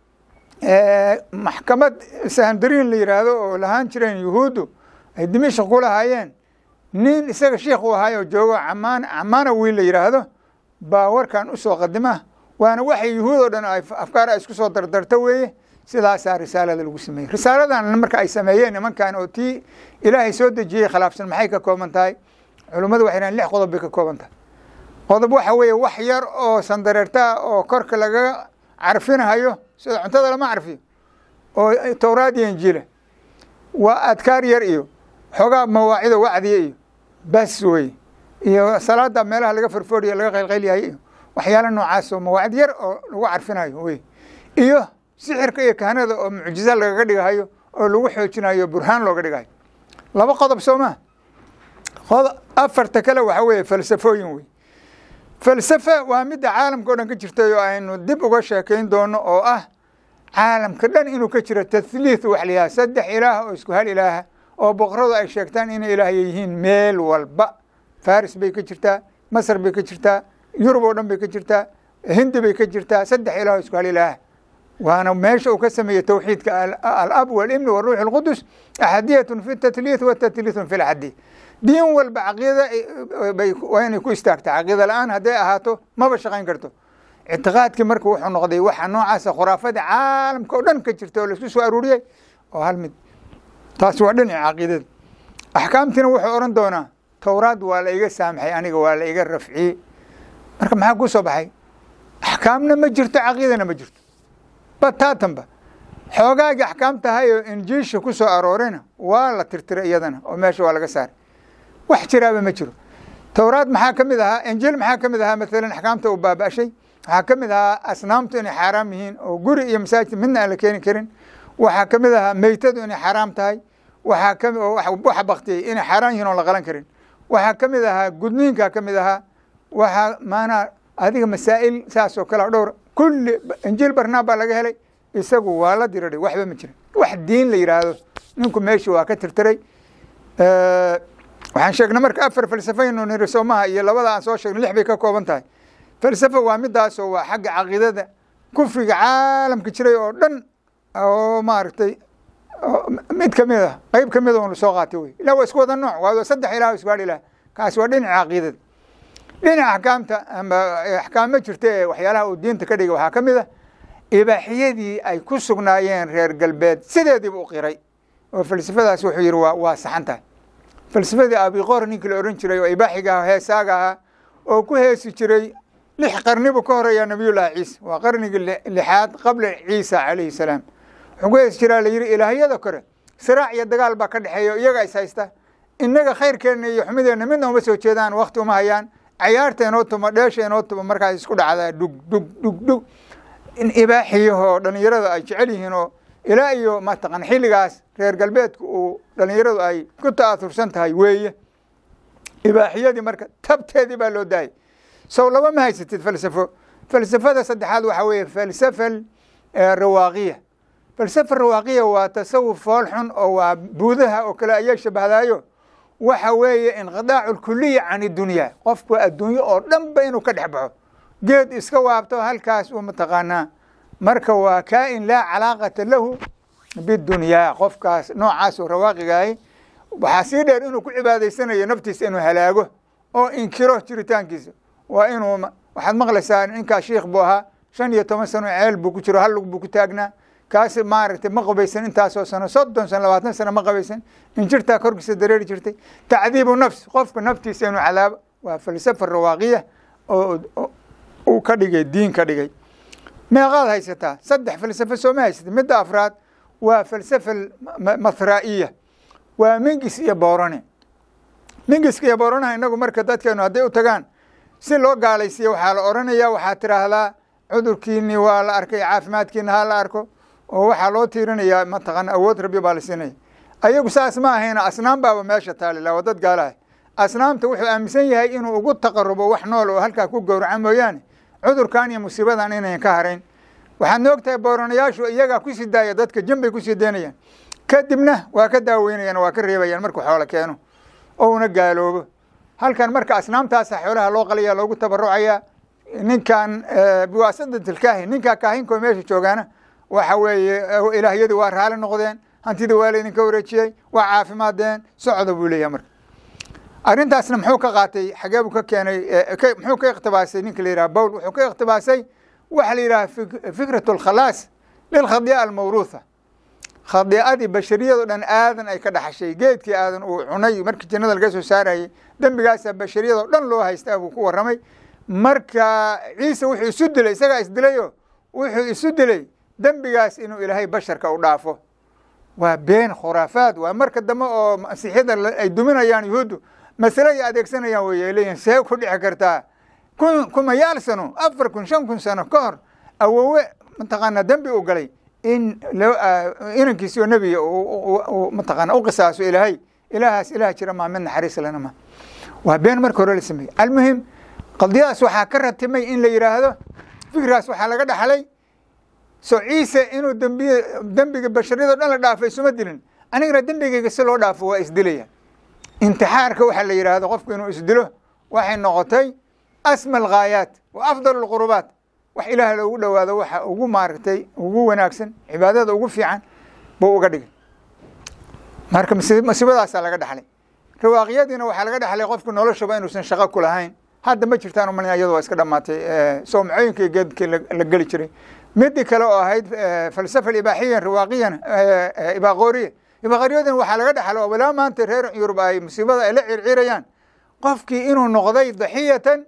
maxkamad sahandariin la yidhaahdo oo lahaan jireen yuhuuddu ay dimishk ku lahaayeen nin isaga shiikh u ahaay oo joogo camaan camaana wiil la yidhaahdo baa warkan usoo qadima waana waxay yuhuud oo dhan ay afkaar ay isku soo dardarto weeye sidaasaa risaalada lagu sameeyey risaaladan marka ay sameeyeen nimankan oo tii ilaahay soo dejiyey khilaafsan maxay ka kooban tahay culummadu waxay dhahan lix qodob bay ka kooban tahay qodob waxa weeye wax yar oo sandareertaa oo korka laga carfinahayo sida cuntada lama carfiyo oo towraad iyo injiila waa adkaar yar iyo xoogaa mawaacida wacdiya iyo bas wey iyo salaada meelaha laga farfooriya laga qaylqaylyahay iyo waxyaala noocaas oo mawaacid yar oo lagu carfinayo wey iyo sixirka iyo kahanada oo mucjiza lagaga dhigahayo oo lagu xoojinayo burhaan looga dhigahayo laba qodob soo maa afarta kale waxa weeye falsafooyin wey falsafa waa midda caalamka o dhan ka jirtay oo aynu dib uga sheekayn doono oo ah caalamka dhan inuu ka jiro tahliith wax la yidhaha saddex ilaah oo isku hal ilaaha oo boqoradu ay sheegtaan inay ilaahya yihiin meel walba faris bay ka jirtaa masr bay ka jirtaa yurub oo dhan bay ka jirtaa hindi bay ka jirtaa saddex ilaah oo isku hal ilaaha waana meesha uu ka sameeyey towxiidka alab walibni waruux اlqudus axadiyatun fi tatliith wa tatliithun fi lxadi diin walba caqiida waa inay ku istaagta caqiida la-aan hadday ahaato maba shaqayn karto ictiqaadkii marka wuxuu noqday waxa noocaasa khuraafada caalamka oo dhan ka jirta oo laisku soo aruuriyey oo hal mid taasi waa dhinaca caqiidada axkaamtiina wuxuu odhan doonaa towraad waa la iga saamaxay aniga waa la iga rafciyey marka maxaa ku soo baxay axkaamna ma jirto caqiidana ma jirto bataatanba xoogaagii axkaam tahay oo injiisha ku soo aroorayna waa la tirtiray iyadana oo meesha waa laga saaray wax jiraaba ma jiro towraad maxaa ka mid ahaa injiil maxaa ka mid ahaa maalan axkaamta uu baaba'shay waxaa ka mid ahaa asnaamtu inay xaaraam yihiin oo guri iyo masaajid midna aan la keeni karin waxaa ka mid ahaa meytadu inay xaaraam tahay waxaa kami waxa baktiyey inay xaaraan yihiin oo la qalan karin waxaa ka mid ahaa gudniinkaa ka mid ahaa waxaa maanaa adiga masaa'il saas oo kale dhowr kulli injiil barnaab baa laga helay isagu waa la diriray waxba ma jirin wax diin la yidhaahdo ninku meesha waa ka tirtiray waxaan sheegnay marka afar falsafaynu niri soomaha iyo labada aan soo sheegnay lix bay ka kooban tahay falsafa waa midaasoo waa xagga caqiidada kufriga caalamka jiray oo dhan oo maaragtay mid kamid ah qeyb kamid on soo qaatay wey ila waa isku wada nooc waa saddex ilah isku hadh ilah kaasi waa dhinaca caqiidada dhinaca axkaamta ama axkaam ma jirta ee waxyaalaha uu diinta ka dhigay waxaa ka mid ah ibaaxiyadii ay ku sugnaayeen reer galbeed sideediiba u qiray oo falsafadaas wuxuu yihi waa waa saxan tahay falsafadii abiqor ninkii la ohan jiray oo ibaaxiga aha heesaaga ahaa oo ku heesi jiray lix qarnibu ka horeeya nabiyullaahi ciisa waa qarnigii lixaad qabla ciisa calayhi salaam wuxuu ku heesi jiraa la yihi ilaahyada kore siraac iyo dagaal baa ka dhexeeya iyaga is haysta innaga khayrkeenna iyo xumideenna midna uma soo jeedaan wakti uma hayaan cayaarta inoo tumo dheesha inoo tumo markaas isku dhacdaa dhug dhug dhug dhug in ibaaxiyahoo dhallinyarada ay jecel yihiin oo ilaa iyo mataqan xilligaas reer galbeedku uu dhallinyaradu ay ku ta'atursan tahay weeye ibaaxiyadii marka tabteedii baa loo daayay sow laba ma haysatid falsafo falsafada saddexaad waxaa weeye falsafa rawaaqiya falsafa rawaaqiya waa tasawuf fool xun oo waa buudaha oo kale ayaa shabahdaayo waxa weeye inqidaacu lkuliya can idunyaa qofku adduunyo oo dhanba inuu ka dhex baxo geed iska waabto halkaas uu mataqaanaa marka waa kaa-in laa calaaqata lahu bidunyaa qofkaas noocaasoo rawaaqigahay waxaa sii dheer inuu ku cibaadaysanayo naftiisa inuu halaago oo inkiro jiritaankiisa waa inuu waxaad maqlaysaa ninkaa shiikh buu ahaa shan iyo toban sano ceel buu ku jiro hal lug buu ku taagnaa kaas maaragtay ma qabaysan intaasoo sano soddon sano labaatan sano ma qabaysan injirtaa korkiisa dareeri jirtay tacdiibu nafs qofka naftiisa inuu cadaabo waa falsafa rawaaqiya oo uu ka dhigay diin ka dhigay meeqaad haysataa saddex falsafo sooma haysatay midda afraad waa falsafa mathraa'iya waa mingis iyo boorane mingiska iyo booranaha inagu marka dadkeenu hadday u tagaan si loo gaalaysiiya waxaa la odhanayaa waxaad tiraahdaa cudurkiini waa la arkay caafimaadkiina ha la arko oo waxaa loo tiirinayaa mataqan awood rabbi baa la siinaya ayagu saas ma ahayna asnaam baaba meesha taalila waa dad gaalaha asnaamta wuxuu aaminsan yahay inuu ugu taqarubo wax nool oo halkaa ku gowraca mooyaane cudurkan iyo musiibadan inayan ka harayn waxaad noog tahay booranayaashu iyagaa kusii daaya dadka jambay kusii daynayaan kadibna waa ka daaweynayaan waa ka reebayaan markuu xoolo keeno oo una gaaloobo halkan marka asnaamtaasa xoolaha loo qalaya loogu tabarucaya ninkan biwaasadatilkaahin ninkaa kaahinkoo meesha joogaana waxa weeye ilaahyadii waa raali noqdeen hantida waa laydinka wareejiyey waa caafimaadeen socda buu leeyahay marka arrintaasna muxuu ka qaatay xagee buu ka keenay muxuu ka ikhtibaasay ninka la yidhaha bowl wuxuu ka ikhtibaasay waxa la yidhaha fikrat alkhalaas lilkhadi'a almawruutha khadiicadii bashariyado dhan aadan ay ka dhaxashay geedkii aadan uu cunay markii jannada laga soo saarayay dembigaasaa bashariyadoo dhan loo haystaa buu ku warramay marka ciise wuxuu isu dilay isagaa isdilayo wuxuu isu dilay dembigaas inuu ilaahay basharka u dhaafo waa been khuraafaad waa marka dambe oo masiixyada ay duminayaan yuhuuddu masale ay adeegsanayaan wey leeyihin see ku dhici kartaa kun kumayaal sano afar kun shan kun sano ka hor awowe mataqaanaa dembi u galay in inankiisio nebiga mataqaana u qisaaso ilaahay ilaahaas ilaah jira maa mid naxariis lana ma waa been marka hore la sameeyey almuhim qadiyadaas waxaa ka ratimay in la yidhaahdo fikraas waxaa laga dhaxlay so ciise inuu dembiy dembiga bashariyado dhan la dhaafo isuma dilin anigana dembigayga si loo dhaafo waa isdilaya intixaarka waxaa la yidhaahdo qofku inuu isdilo waxay noqotay asma alghaayaat wa afdal alqurubaat wax ilaah loogu dhowaado waxa ugu maaragtay ugu wanaagsan cibaadada ugu fiican buu uga dhigay marka masiibadaasaa laga dhaxlay rawaaqiyadiina waxaa laga dhaxlay qofku noloshaba inuusan shaqo ku lahayn hadda ma jirtaan umalin iyadu waa iska dhamaatay soomcooyinka iyo geedkii la geli jiray midii kale oo ahayd falsafa ibaaxiyan rawaaqiyan ibaaqooriya ibaaqooriyadan waxaa laga dhaxlo walaa maanta reer yurub ay musiibada ay la circirayaan qofkii inuu noqday daxiyatan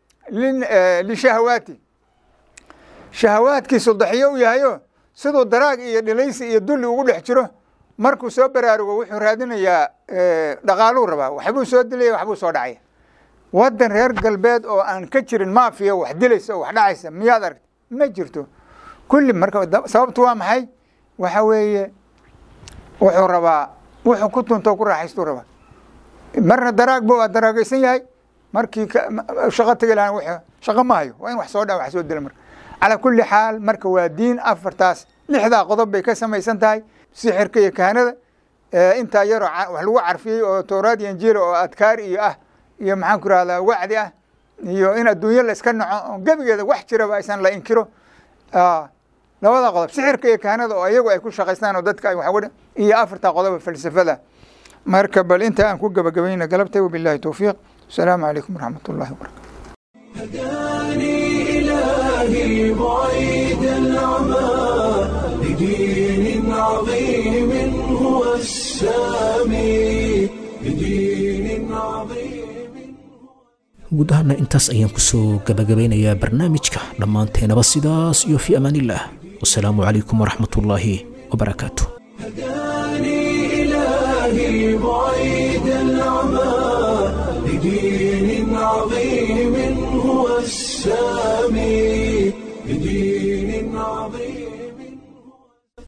lishahawaati shahawaadkiisu daxiyo u yahayo siduu daraag iyo dhilaysi iyo dulli ugu dhex jiro markuu soo baraarugo wuxuu raadinayaa dhaqaaluu rabaa waxbuu soo dilaya waxbuu soo dhacaya waddan reer galbeed oo aan ka jirin maafiya wax dilaysa oo wax dhacaysa miyaad aragta ma jirto kulli marka sababtu waa maxay waxa weeye wuxuu rabaa wuxuu ku tunto ku raaxaystuu rabaa marna daraag bu daraagaysan yahay markii shaqo tegi lahaan w shaqo ma hayo waa in wax soo dha wax soo dila marka calaa kulli xaal marka waa diin afartaas lixdaa qodob bay ka samaysan tahay sixirka iyo kahanada intaa yaroo wax lagu carfiyey oo towraad iyo injiila oo adkaar iyo ah iyo maxaan ku rahdaa wacdi ah iyo in adduunyo la iska naco gebigeeda wax jiraba aysan la inkiro labada qodob sixirka iyo kahanada oo iyagu ay ku shaqaystaan oo dadka ay wax iyo afartaa qodob falsafada marka bal inta aan ku gabagabayna galabtay wabillahi towfiiq asalaamu calaykum waraxmat ullahi wabarakatu إلهي بعيد العمى لدين عظيم هو السامي لدين عظيم guud ahaana intaas ayaan kusoo gabagabeynayaa barnaamijka dhammaanteenaba sidaas iyo fii amaanillaah wasalaamu calaykum waraxmatullaahi wabarakaatu إلهي بعيد العمى السامي